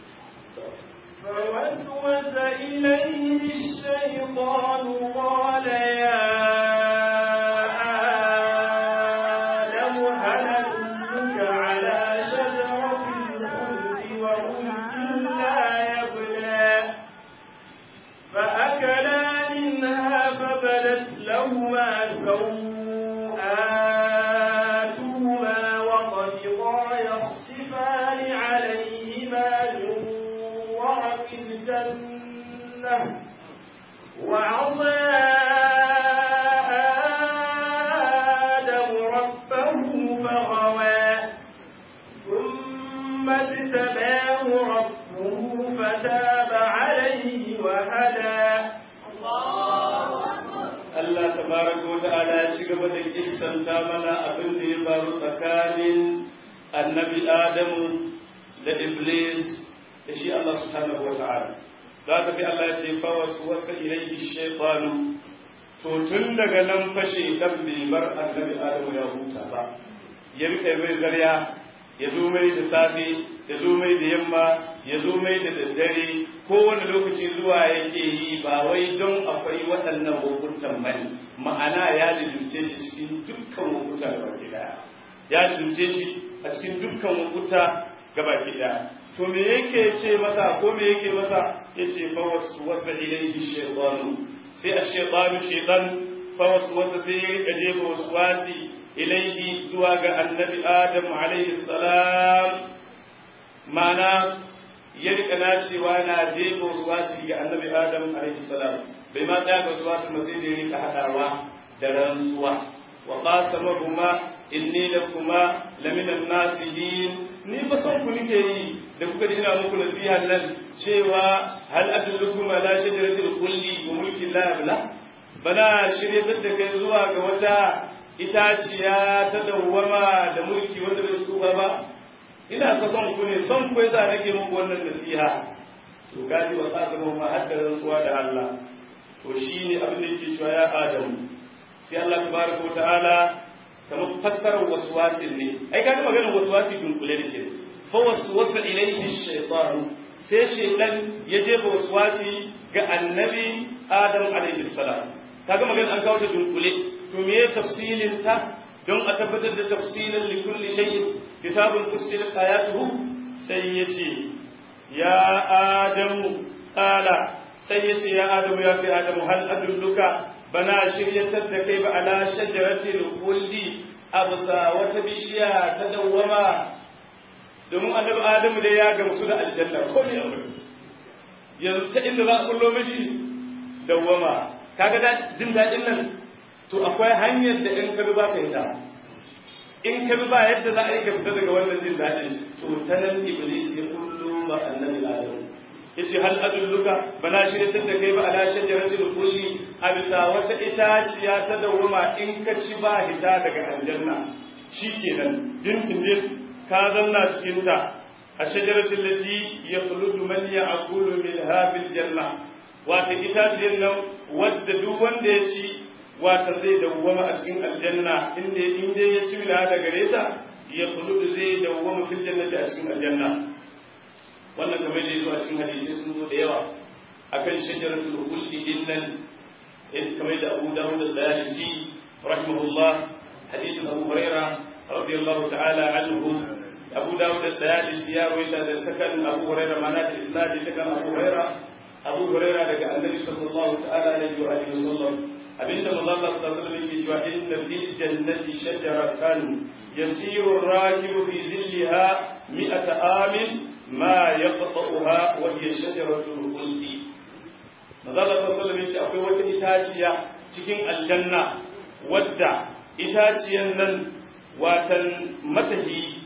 فوسوس إليه الشيطان قال يا آدم هل أدلك على شجرة الخلد وملك لا يبلى فأكلا منها فبدت لهما سوآتهما وطفقا يخصفان عليهما من ورق الجنة وعصى آدم ربه فغوى ثم اجتباه ربه فتاب عليه وهدى Allah tabaraka wa ta'ala ya ci gaba da kissanta mana abin da ya faru tsakanin annabi Adamu da Iblis da shi Allah subhanahu wa ta'ala. Za ka sai Allah ya ce fa wasu wasa ilaihi shaytanu to tun daga nan fashe dan bai bar annabi Adamu ya huta ba. Ya rika mai zarya ya zo mai da safe ya zo mai da yamma ya zo mai da daddare kowane lokaci zuwa yake yi ba wai don akwai waɗannan hukuntan bane ma'ana ya lizimce shi cikin dukkan hukunta da baki daya ya lizimce shi a cikin dukkan hukunta ga baki daya to me yake ce masa ko me yake masa yace fa waswasa ilayhi shaytanu sai ash-shaytanu shaytan fa waswasa sai ya rika jefa waswasi ilayhi zuwa ga annabi adam alayhi salam ma'ana ya rika nacewa na jefa waswasi ga annabi adam alayhi salam bai ma tsaya ga waswasi ma sai da ya rika hadawa da rantsuwa wa qasamahuma inni lakuma laminan nasihin ni ba son ku nike yi da kuka ina muku nasiha nan cewa hal adullukum ala shajaratil khuldi wa mulkin la yabla bana shirye da kai zuwa ga wata itaciya ta dawwama da mulki wanda bai tsufa ba ina ka son ku ne son ku yasa nake muku wannan nasiha to gaji wa qasamu ma hadda rantsuwa da Allah to shine abin da yake cewa ya Adamu sai Allah tabaraka wa ta'ala kamar fassarar waswasin ne ai kaga maganar waswasi dunkule da ke fa waswasa ilayhi shaytan sai shaytan ya jefa waswasi ga annabi adam alaihi salam kaga maganar an kawo ta dunkule to me ya tafsilin ta don a tabbatar da tafsilin li kulli shay'in kitabun fussilat ayatuhu sai yace ya adamu qala sai yace ya adamu ya kai adamu hal adulluka bana shiryatar da kai ba ala shajaratil khuldi absa wata bishiya ta dawwama domin annabi adamu dai ya gamsu da aljanna ko ne abu yanzu ta inda za a kullo mishi dawwama kaga da jin dadin nan to akwai hanyar da in ka bi ba ka yi ta in ka bi ba yadda za a yi ka fita daga wannan jin dadin to ta nan iblis ya kullo ba annabi adamu yace hal adulluka bana shiryatar da kai ba ala shajaratil kulli a bisa wata itaciya ta dawuma in ka ci ba hita daga aljanna shikenan din din ka zanna cikin ta a shajaratil lati yakhludu man ya'kulu minha fil janna wata itaciyar nan wadda duk wanda ya ci wata zai dawwama a cikin aljanna inda inda ya ci minha daga gare ta yakhludu zai dawwama fil jannati a cikin aljanna wannan kamar da zuwa cikin hadisi sun zo da yawa akan shajaratul khuldi din nan kamar da Abu Dawud al-Dalisi rahimahullah hadisin Abu Huraira radiyallahu ta'ala anhu Abu Dawud al-Dalisi ya rawaita da sakan Abu Huraira mana da isnadi sakan Abu Huraira Abu Huraira daga Annabi sallallahu ta'ala alaihi wa alihi wasallam abinda Allah sallallahu alaihi wasallam yake cewa inna fil jannati shajaratan yasiru ar-rakibu fi zillaha mi'ata amin ما يقطعها وهي شجرة الخلد Mazala sallallahu alaihi akwai wata itaciya cikin aljanna wadda itaciyan nan watan matahi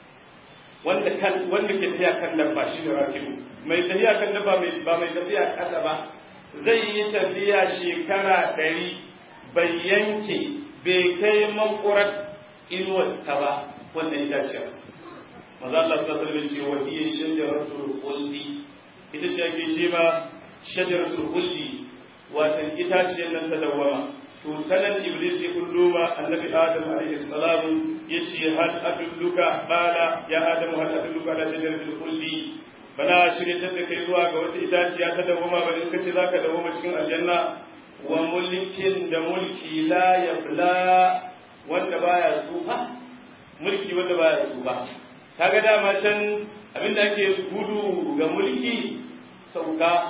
wanda kan wanda ke tafiya kan dabba shi ne rakibu mai tafiya kan dabba ba mai tafiya kasa ba zai yi tafiya shekara ɗari bai yanke bai kai makurar inuwar ta ba wannan itaciyar maza Allah ta sarbe ce wa iya shajaratul khuldi ita ce ake ce ma shajaratul khuldi watan itaciyar nan ta dawwama to tanan iblis ya kullo ma annabi adam alaihi salam yace hal adulluka qala ya adam hal adulluka ala shajaratul khuldi bana shirye ta kai zuwa ga wata itaciya ta dawwama ba in kace zaka dawwama cikin aljanna wa mulkin da mulki la yabla wanda baya tsufa mulki wanda baya tsufa kaga dama can abinda ake gudu ga mulki sauka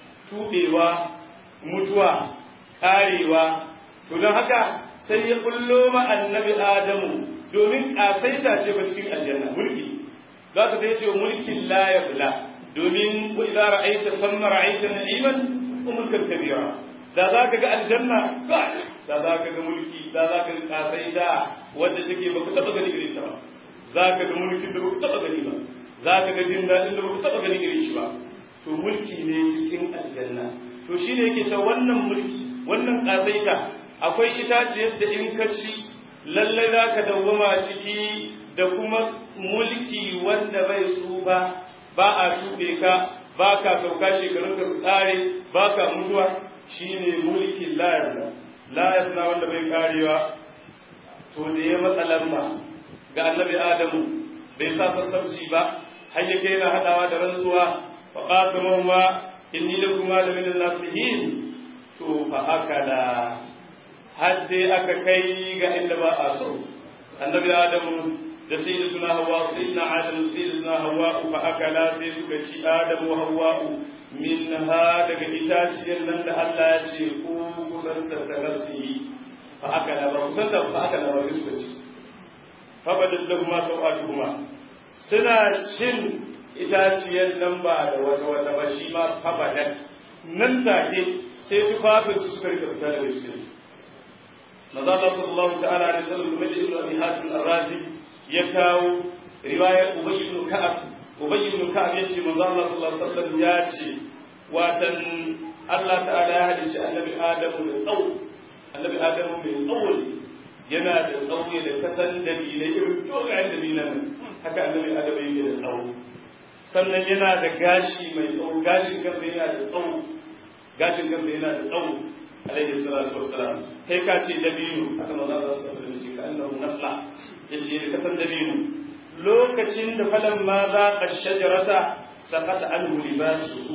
tubewa mutuwa karewa to don haka sai ya kullo ma annabi adamu domin kasaita ce ba cikin aljanna mulki za ka sai ce mulkin la yabla domin wa idza ra'aita thumma ra'aita na'iman wa mulkan kabira da za ka ga aljanna da za ka ga mulki da za ka ga kasaita wanda take ba ku taba gani irin ta ba za ka ga mulkin da ba ku taba gani ba za ka ga jin daɗin da ba ku taba gani irin shi ba to mulki ne cikin aljanna to shine yake ta wannan mulki wannan kasaita akwai itaciyar da in ka ci lalle za ka dawwama ciki da kuma mulki wanda bai tsufa ba a tuɓe ka ba ka sauka shekarun ka su tsare ba ka mutuwa shine mulkin layar layar na wanda bai karewa to da ya matsa lamba ga annabi adamu bai sa sassabci ba har ya kai na haɗawa da rantsuwa fa qasamahuma inni lakuma la min nasihin to fa akala har dai aka kai ga inda ba a so annabi adamu da sayyidatuna hawa sayyidina adam sayyidatuna hawa fa akala sai suka ci adamu hawa min ha daga itaciyar nan da Allah ya ce ku kusan da tagasi fa akala ba kusan da fa akala ba sai suka ci fa badal lahum sawatuhuma suna cin itaciyar nan ba da wata wata ba shi ma fa badal nan take sai tufafin su suka rika fita daga cikin maza Allah sallallahu ta'ala alaihi wasallam kuma ibnu abi hatim ar-razi ya kawo riwayar ubay ibn ka'ab ubay ibn ka'ab yace manzo Allah sallallahu alaihi wasallam ya ce watan Allah ta'ala ya halicci annabi Adamu da tsawo annabi Adamu mai tsawo yana da tsawo da kasan dalilai irin dogayen dalilan haka annabi Adamu yake da tsawo sannan yana da gashi mai tsawo gashin kansa yana da tsawo gashin kansa yana da tsawo alaihi salatu wassalam kai ka ce dabino haka manzo Allah sallallahu alaihi wasallam ka annahu nafla yace da kasan dabino lokacin da falan ma za ka shajarata saqata anhu libasuhu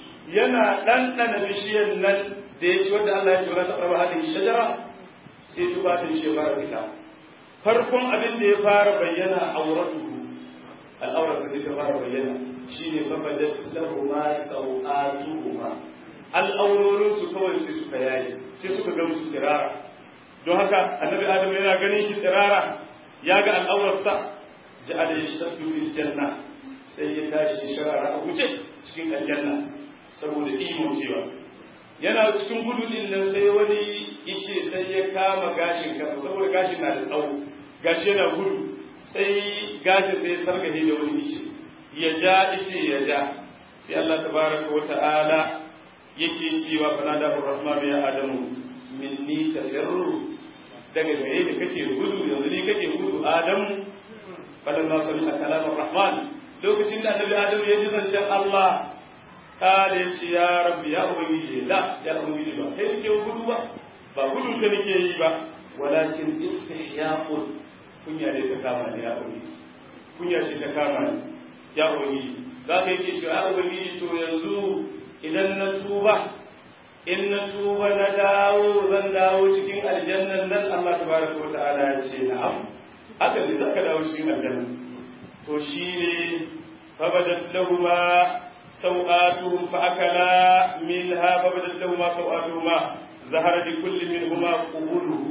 yana ɗanɗana bishiyar nan da ya ci wanda Allah ya ce wala taqrabu hadhihi shajara sai tubatin shi fara fita farkon abin da ya fara bayyana auratuhu al'aurar sai ta fara bayyana shine fa badat lahu ma sawatuhuma al'aurorin su kawai sai suka yayi sai suka ga musu tsirara don haka annabi adam yana ganin shi tsirara ya ga al'aurarsa ja'ala yashtaddu fil janna sai ya tashi sharara a guje cikin aljanna saboda imo cewa yana cikin gudu din nan sai wani ice sai ya kama gashin kansa saboda gashin na da tsawo gashi yana gudu sai gashin sai sargahe da wani ice ya ja ice ya ja sai Allah tabaraka wa ta'ala yake cewa fana da rahman ya adamu minni tajarru daga gare da kake gudu yanzu ne kake gudu adamu falamma sami kalamar rahman lokacin da annabi adamu ya ji zancen Allah kala ya ce ya rabbi ya ubangiji la ya ubangiji ba kai nake gudu ba ba gudun ka nake yi ba walakin istihyaqul kunya ne ta kama ne ya ubangiji kunya ce ta kama ne ya ubangiji za ka yake cewa ya ubangiji to yanzu idan na tuba in na tuba na dawo zan dawo cikin aljannan nan Allah tabaraka wa ta'ala ya ce na'am haka ne zaka dawo cikin aljanna to shine fabadat lahumma سوآتهم فأكلا منها فبدت لهما سوآتهما ظهر لكل منهما قبوله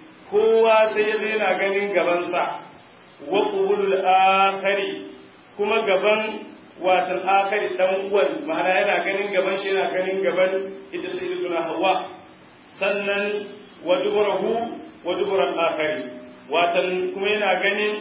kowa sai ya yana ganin gabansa wa qubulul akhari kuma gaban watan akhari dan uwan ma'ana yana ganin gaban shi yana ganin gaban ita sayyidatuna hawa sannan wa duburahu wa duburan akhari watan kuma yana ganin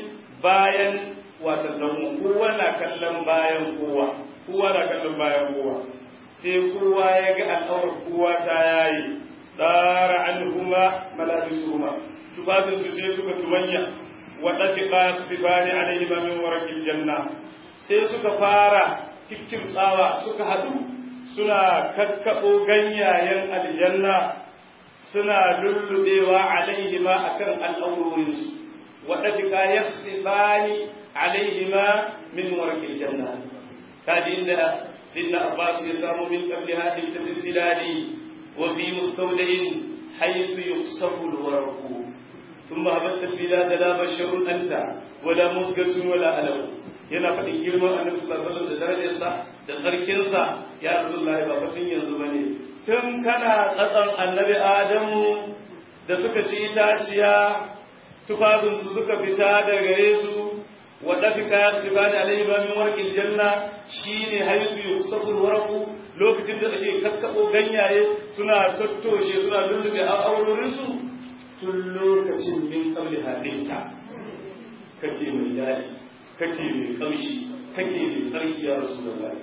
bayan watan dan kowa na kallon bayan kowa kowa na kallon bayan kowa sai kowa ya ga al'aurar kowa ta yayi dara anhuma malabisuhuma tufafin su sai suka tumanya wa dafiqa sibani alaihi min warqil janna sai suka fara kikkimtsawa suka haɗu suna kakkaɓo ganyayen aljanna suna lullubewa alaihima akan al'aurorinsu waɗanda ya sibani alaihima min warqil janna kadi inda sidna abbas ya samu min qabli hadhihi tafsilali wa fi mustawda'in haythu yusafu alwarqu thumma habatta albilad la basharun anta wala mudgatun wala alam yana faɗin girman annabi sallallahu alaihi wasallam da darajarsa da tsarkinsa ya rasulullahi ba fatin yanzu bane tun kana tsatsan annabi adamu da suka ci itaciya tufafinsu suka fita da gare su wa dafika sibani alaihi ba min warqil janna shine haythu yusaful warqu lokacin da ake kaskabo ganyaye suna tattoshe suna lullube a aurorin su tun lokacin min qabli hadinta kake mai dadi kake mai kamshi kake mai tsarki ya rasulullahi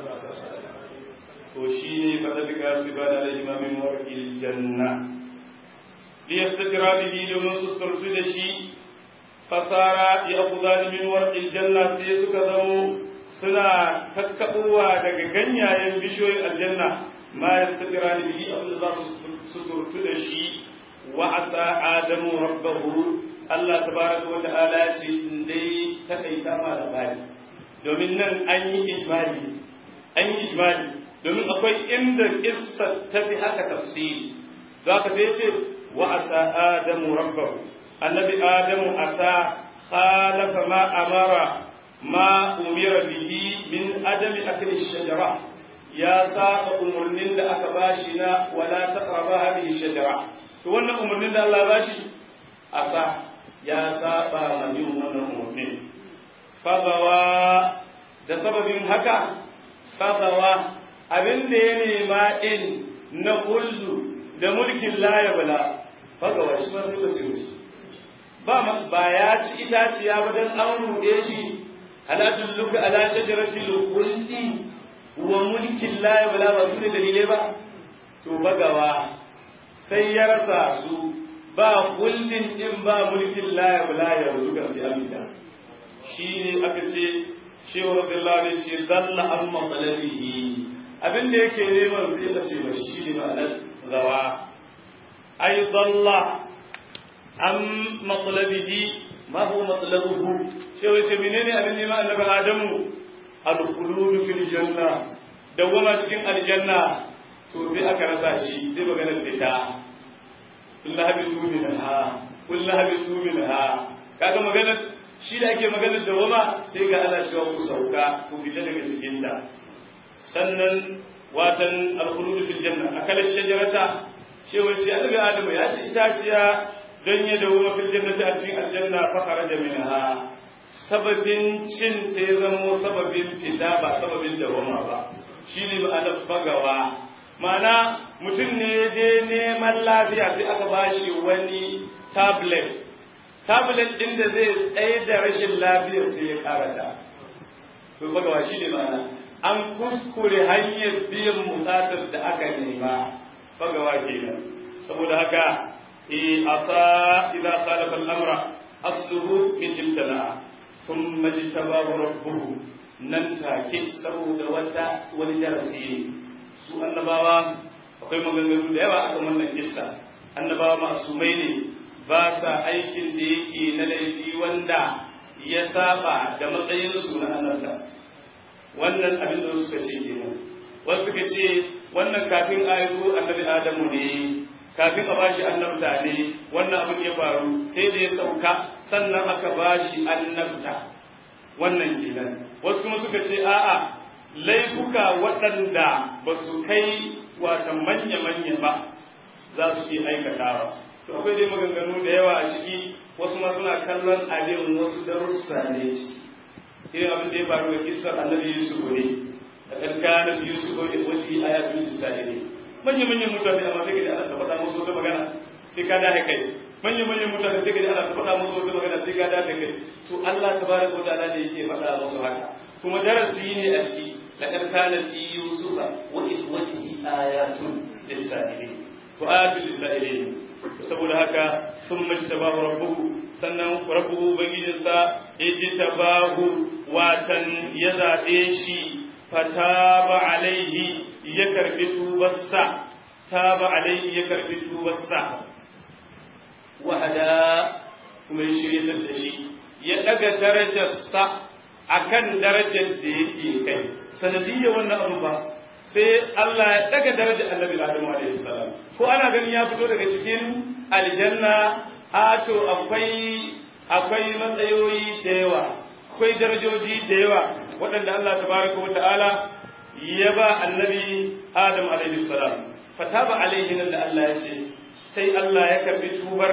to shine fa dafika sibani alaihi ma min warqil janna liyastatra bihi domin su turtu da shi fasara ya kuzani min warqil janna sai suka zamo suna kakkaɓowa daga ganyayen bishiyoyin aljanna ma yastatra bihi abin da za su turtu da shi wa asa adamu rabbahu Allah tabaraka wa ta'ala ya ce in dai takaita ma da bani domin nan an yi ijmali an yi ijmali domin akwai inda kissa ta fi haka tafsiri don haka sai ya ce وعسى آدم ربه النبي آدم عسى خالف ما أمر ما أمر به من عدم أكل الشجرة يا ساق أمرنين أكباشنا ولا تقرب هذه الشجرة وانا أمرنين الله باشي عسى يا ساق مجيء وانا أمرنين فضوا da sababin haka fadawa abin da ya nema in na kullu da mulkin laya bala fagawa shi ma sai ba ce shi ba ba ya ci itaciya ba dan an ruɗe shi halatun luka ala shajarati lukulli wa mulkin laya bala ba su ne dalilai ba to bagawa sai ya rasa su ba kullin din ba mulkin laya bala ya rusu kan sai amita shi ne aka ce shehu radiyallahu anhu ce dalla an matsalabihi abin da yake neman sai ya ce ba shi ne ma'anar gawa أي ضل عن مطلبه ما هو مطلبه شو يسمينين أبن ما أنب آدم الخلود في الجنة دوما cikin aljanna to sai aka rasa shi sai maganar fita kullu habitu minha kullu habitu minha kaga maganar shi da ake maganar dawama sai ga ana cewa ku sauka ku fita daga cikin ta sannan watan al-khulud fil janna akala shajarata cewa ce annabi adamu ya ci itaciya don ya dawo mafi jannati a cikin aljanna fa kharaja minha sababin cin ta ya zamo sababin fita ba sababin dawama ba shine ma'anar bagawa ma'ana mutum ne ya je neman lafiya sai aka bashi wani tablet tablet din da zai tsaye da rashin lafiyar sai ya karata to bagawa shine ma'ana an kuskure hanyar biyan bukatar da aka nema fagawa kenan saboda haka eh asa idza khalafa al-amra asluhu min ibtala thumma jtabahu rabbuhu nan take saboda wata wani darasi ne su annabawa akwai maganganu da yawa akan wannan kissa annabawa masumai ne ba sa aikin da yake na laifi wanda ya saba da matsayinsu na annabta wannan abin da suka ce kenan wasu suka ce wannan kafin ayo annabi adamu ne kafin a bashi annabta ne wannan abin ya faru sai da ya sauka sannan aka bashi annabta wannan kenan wasu kuma suka ce a'a laifuka waɗanda ba su kai wata manya-manya ba za su iya aikatawa to akwai dai maganganu da yawa a ciki wasu ma suna kallon abin wasu darussa ne ciki irin abin da ya faru ga kissar annabi yusuf ne لقد كان في يوسف وإخوته آيات للسائلين manyan manyan mutane amma sai ka ana ta faɗa musu wata magana sai ka dace kai manyan manyan mutane sai ka ana ta faɗa musu wata magana sai ka dace kai to Allah tabaraka wa ta'ala ne yake faɗa musu haka kuma darasi ne a ciki laqad kana fi yusufa wa ikhwatihi ayatun lis-sa'ilin wa ayatul lis-sa'ilin saboda haka sun mace tabahu rabbuhu sannan rabbuhu ubangijinsa ya ji tabahu watan ya zaɓe shi fataba alaihi ya karbi tubarsa taba alaihi ya karbi tubarsa wahada kuma ya shirya da shi ya daga darajarsa akan darajar da yake kai sanadiyya wannan abu ba sai Allah ya daga darajar annabi Adamu alaihi salam ko ana ganin ya fito daga cikin aljanna a to akwai akwai matsayoyi da yawa akwai darajoji da yawa waɗanda Allah tabaraka wata'ala ya ba annabi Adam alaihi salam fataba alaihi nan da Allah ya ce sai Allah ya karbi tubar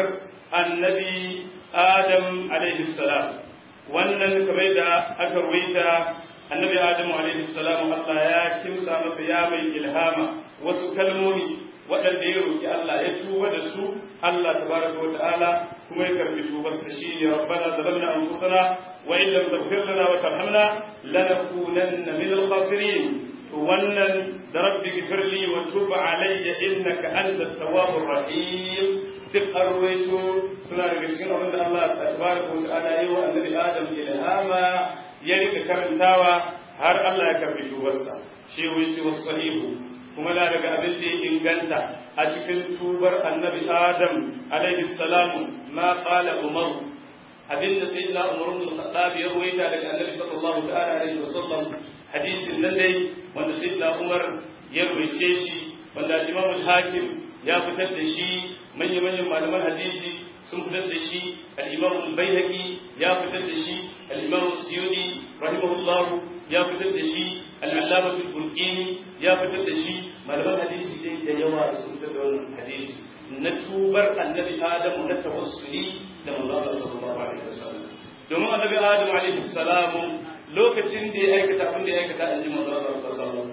annabi Adam alaihi salam wannan kamar da aka ruwaita annabi Adam alaihi salam Allah ya kimsa masa ya mai ilhama wasu kalmomi waɗanda ya roƙi Allah ya tuba da su Allah tabaraka wa ta'ala kuma ya karbi tubarsa shine rabbana zalamna anfusana wa in lam taghfir lana wa tarhamna lanakunanna min al-khasirin to wannan da rabbi ghfirli wa tub alayya innaka antat tawwabur rahim duk arwaito suna daga cikin abin da Allah tabaraka wa ta'ala ya yi wa annabi Adam ilhama ya rika karantawa har Allah ya karbi tubarsa shi wuce wasu sahihu kuma na daga abin da ya inganta a cikin tubar annabi adam alaihi salamu ma qala umar abin da sayyidina umar bin khattab ya ruwaita daga annabi sallallahu ta'ala alaihi wasallam hadisin nan dai wanda sayyidina umar ya ruwaice shi wanda imam al-hakim ya fitar da shi manyan manyan malaman hadisi sun fitar da shi al-imam al-baihaqi ya fitar da shi al-imam as-suyuti rahimahullahu ya fitar da shi al-allamatu al-bulqini ya fitar da shi malaman hadisi dai da yawa sun fitar da wannan hadisi na tubar annabi adamu na tawassuli da manzo Allah sallallahu alaihi wasallam domin annabi adamu alaihi salamu lokacin da ya aikata abin da ya aikata annabi manzo Allah sallallahu alaihi wasallam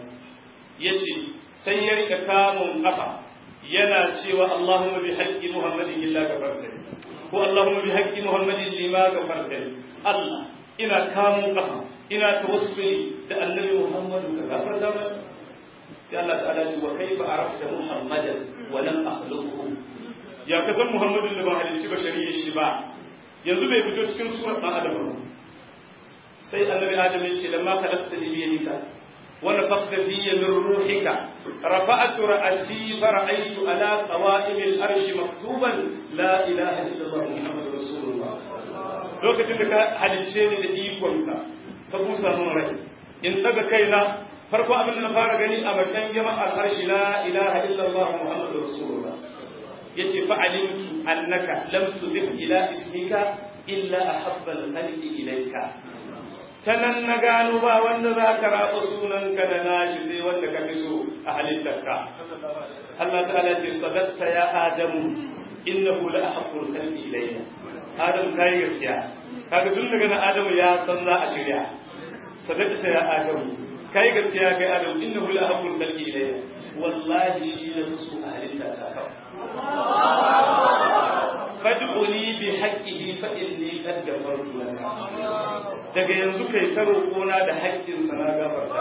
yace sai ya rika kamun kafa yana cewa Allahumma bi haqqi Muhammadin illa gafartani ko Allahumma bi haqqi Muhammadin lima gafartani Allah ina kamun kafa ina tawassuli da annabi Muhammadu ka gafarta mana sai Allah ta'ala ce wa kaifa arafta Muhammadan wa lam akhluquhu ya ka san Muhammadun da ba halicci ba shari'a shi ba yanzu bai fito cikin surar dan Adam ba sai annabi Adam ya ce lamma khalaqta li yadika ونفخت في من روحك رفعت رأسي فرأيت على قوائم الأرش مكتوبا لا إله إلا الله محمد رسول الله lokacin da ka halicce ni da ikonka ka busa min rai in daga kaina farko abin da na fara gani a bakin jama'ar arshi la ilaha illallah muhammadu rasulullah yace fa alimtu annaka lam tudif ila ismika illa ahabba al-khalqi ilayka ta nan na gano ba wanda za ka raba sunanka da nashi sai wanda ka fi so a halittarka. Allah ta'ala ce sadatta ya Adamu innahu la ahabbul khalqi ilayya. Adamu kai gaskiya. Kaga tun daga nan Adamu ya san za a shirya. Sadatta ya Adamu kai gaskiya kai Adamu innahu la ahabbul khalqi ilayya. Wallahi shi ne so a halittarka kawai. fad'uni bi haqqihi fa inni qad ghafartu laka daga yanzu kai ta roƙona da haƙƙin sa na gafarta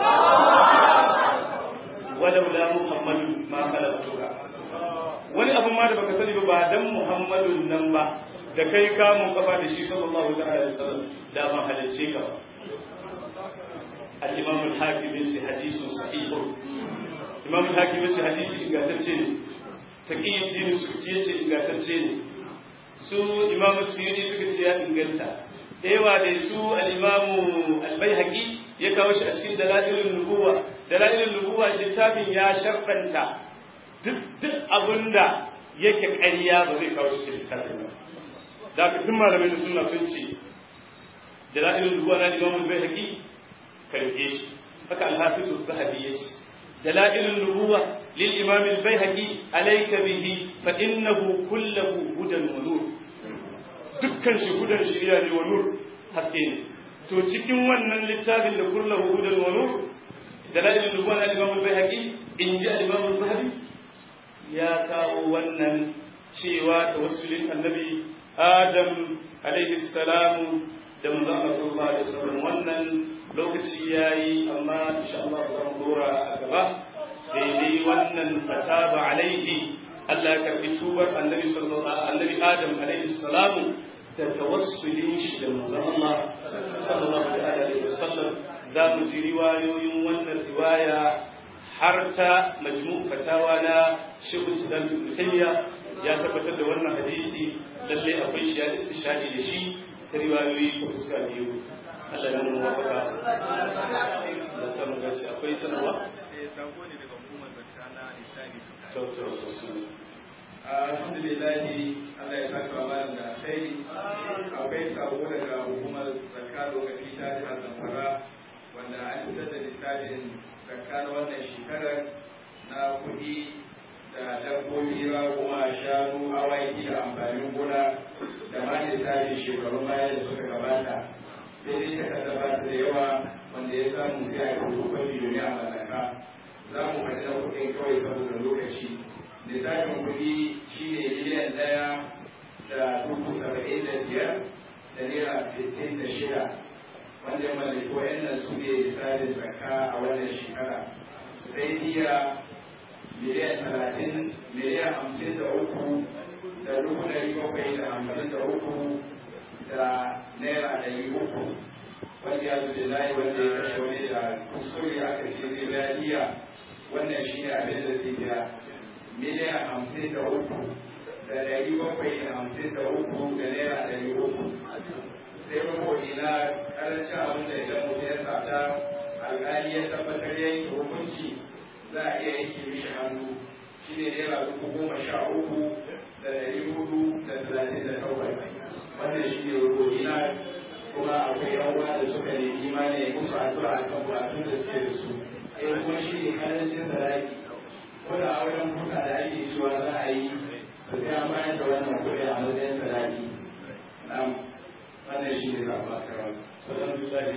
walau la muhammadu ma khalaqtuka wani abun ma da baka sani ba ba dan muhammadun nan ba da kai kamun kafa da shi sallallahu ta'ala alaihi wasallam da ban halicce ka ba al-imam al-hakim yace hadithun sahih imam al-hakim yace hadisi ingantacce ne taqiyyuddin suki yace ingantacce ne su imamu suyuni suka ce ya inganta da yawa da su al-imamu al-baihaqi ya kawo shi a cikin dalailun nubuwa dalailun nubuwa littafin ya sharfanta duk duk abinda yake ƙarya ba zai kawo shi littafin ba da ka tun malamai da sunna sun ce dalailun nubuwa na imamu al-baihaqi karfe shi haka al-hafiz az-zahabi ya ce دلائل النبوة للإمام البيهقي عليك به فإنه كله هدى ونور dukkan shi hudan shirya ne wa nur haske ne to cikin wannan littafin da kullahu hudan wa nur dalailin nubuwa na Imam al-Baihaqi in ji al-Imam zahabi ya kawo wannan cewa tawassulin annabi Adam alaihi salamu da manzo Allah sallallahu alaihi wasallam wannan lokaci yayi amma insha Allah za mu dora a gaba daidai wannan fataba alaihi Allah ya karbi tubar annabi sallallahu annabi Adam alaihi salamu da tawassulin shi da manzo Allah sallallahu alaihi wasallam za mu ji riwayoyin wannan riwaya har ta majmu fatawa na shekul islam ibn taymiya ya tabbatar da wannan hadisi lalle akwai shi ya istishhadi da shi ta riwayoyi ko fuska biyu Allah ya nuna wafaka da samu gaci akwai sanarwa to to to alhamdulillah Allah ya saka wa malam da alkhairi akwai sabo daga hukumar zakka lokaci ta jihar Zamfara wanda an fitar da littafin zakka na wannan shekarar na kuɗi da dabbobi kuma shanu awaki da amfanin gona da ma lissafin shekarun baya da suka gabata sai dai ta ba da yawa wanda ya samu sai a yi rubutu kwafi domin a mallaka za mu faɗi na kuɗin kawai saboda lokaci lissafin kuɗi shine miliyan ɗaya da dubu saba'in da biyar da naira sittin da shida wanda ya mallaki wa'annan su ne lissafin zakka a wannan shekara sai diya miliyan talatin miliyan hamsin da uku da dubu ɗari bakwai da hamsin da uku da naira ɗari uku wanda ya zubi layi wanda ya kashe wani da kuskure aka ce zai biya diya wannan shi ne abin da zai biya miliyan hamsin da uku da ɗari bakwai da hamsin da uku da naira ɗari uku sai rubuɗi na ƙarancin abin da idan mutum ya sata alƙali ya tabbatar ya yanke hukunci za a iya yanke mishi hannu shi ne naira dubu goma sha uku da ɗari hudu da talatin da takwas wannan shi ne rubuɗi na kuma akwai yan uwa da suka nemi imani musu addu'a akan bukatun da suke da su sai kuma shi ne ƙarancin zaraki ko da auren kusa da ake cewa za a yi ba sai an bayar da wannan kuɗi a matsayin sadaki na'am wannan shi ne zaɓa kawai alhamdulillah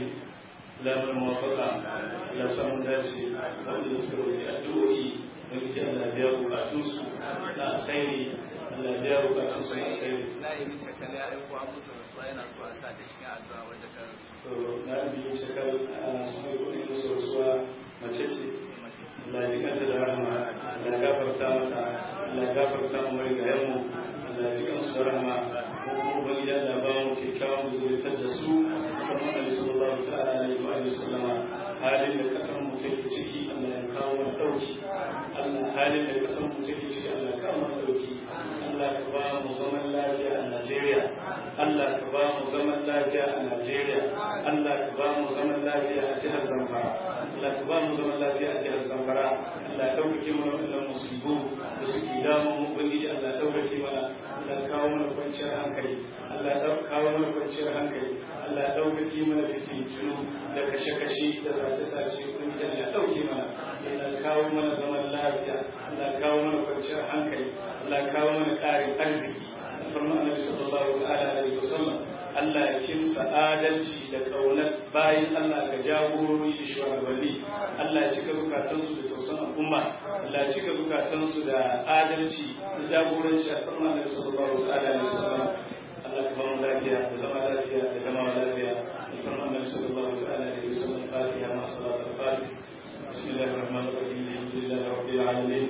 lamar mawafaka ya samu dace wanda suka roƙi addu'o'i wani ce Allah biya bukatunsu na alkhairi Allah biya bukatunsu na alkhairi na yi min shakali a ɗan kuwa musu rasuwa yana so a sa ta cikin addu'a wadda ta rasu to na biyu shakar ana son yi kuɗi musu rasuwa mace ce mace ce Allah ji kanta da rahama Allah gafarta mata Allah gafarta mu mai ga yanmu Allah ji kansu da rahama ko kuma ubangiji Allah ba mu kyakkyawan zuritar da su kuma Annabi sallallahu ta'ala alaihi wa sallama halin da kasan mu take ciki Allah ya kawo mana dauki Allah halin da kasan mu take ciki Allah ya kawo mana dauki Allah ka ba mu zaman lafiya a Najeriya Allah ka ba mu zaman lafiya a Najeriya Allah ka ba mu zaman lafiya a jihar Zamfara Allah ka ba mu zaman lafiya a jihar Zamfara Allah ya ɗaukake mana wannan musibu da suke damun mu ubangiji Allah ya ɗaukake mana Allah ya kawo mana kwanciyar hankali Allah ya kawo mana kwanciyar hankali Allah ya ɗaukake mana fitintunu da kashe-kashe da sace-sace ubangiji Allah ya ɗauke mana Allah ya kawo mana zaman lafiya Allah ya kawo mana kwanciyar hankali Allah ya kawo mana ƙarin arziki farma annabi sallallahu ta'ala alaihi wasallam Allah ya kimsa adalci da ƙaunar bayan Allah ga jagorori da shugabanni Allah ya cika bukatansu da tausan al'umma Allah ya cika bukatansu da adalci da jagoranci a farma annabi sallallahu ta'ala alaihi wasallam Allah ka bamu lafiya da zama lafiya da gama lafiya da farma annabi sallallahu ta'ala alaihi wasallam fatiha ma salatul fatiha بسم الله الرحمن الرحيم الحمد لله رب العالمين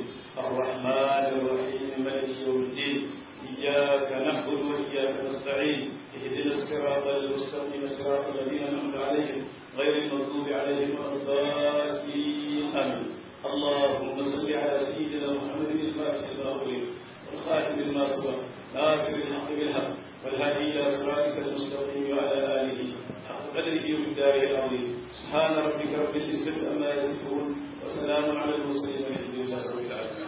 الرحمن الرحيم مالك يوم الدين إياك نعبد وإياك نستعين اهدنا الصراط المستقيم صراط الذين أنعمت عليهم غير المغضوب عليهم ولا الضالين آمين اللهم صل على سيدنا محمد الفاتح لما أغلق والخاتم لما سبق ناصر الحق بالحق والهادي إلى صراطك المستقيم وعلى آله حق قدره ومقداره العظيم سبحان ربك رب العزة عما يصفون وسلام على المرسلين والحمد لله رب العالمين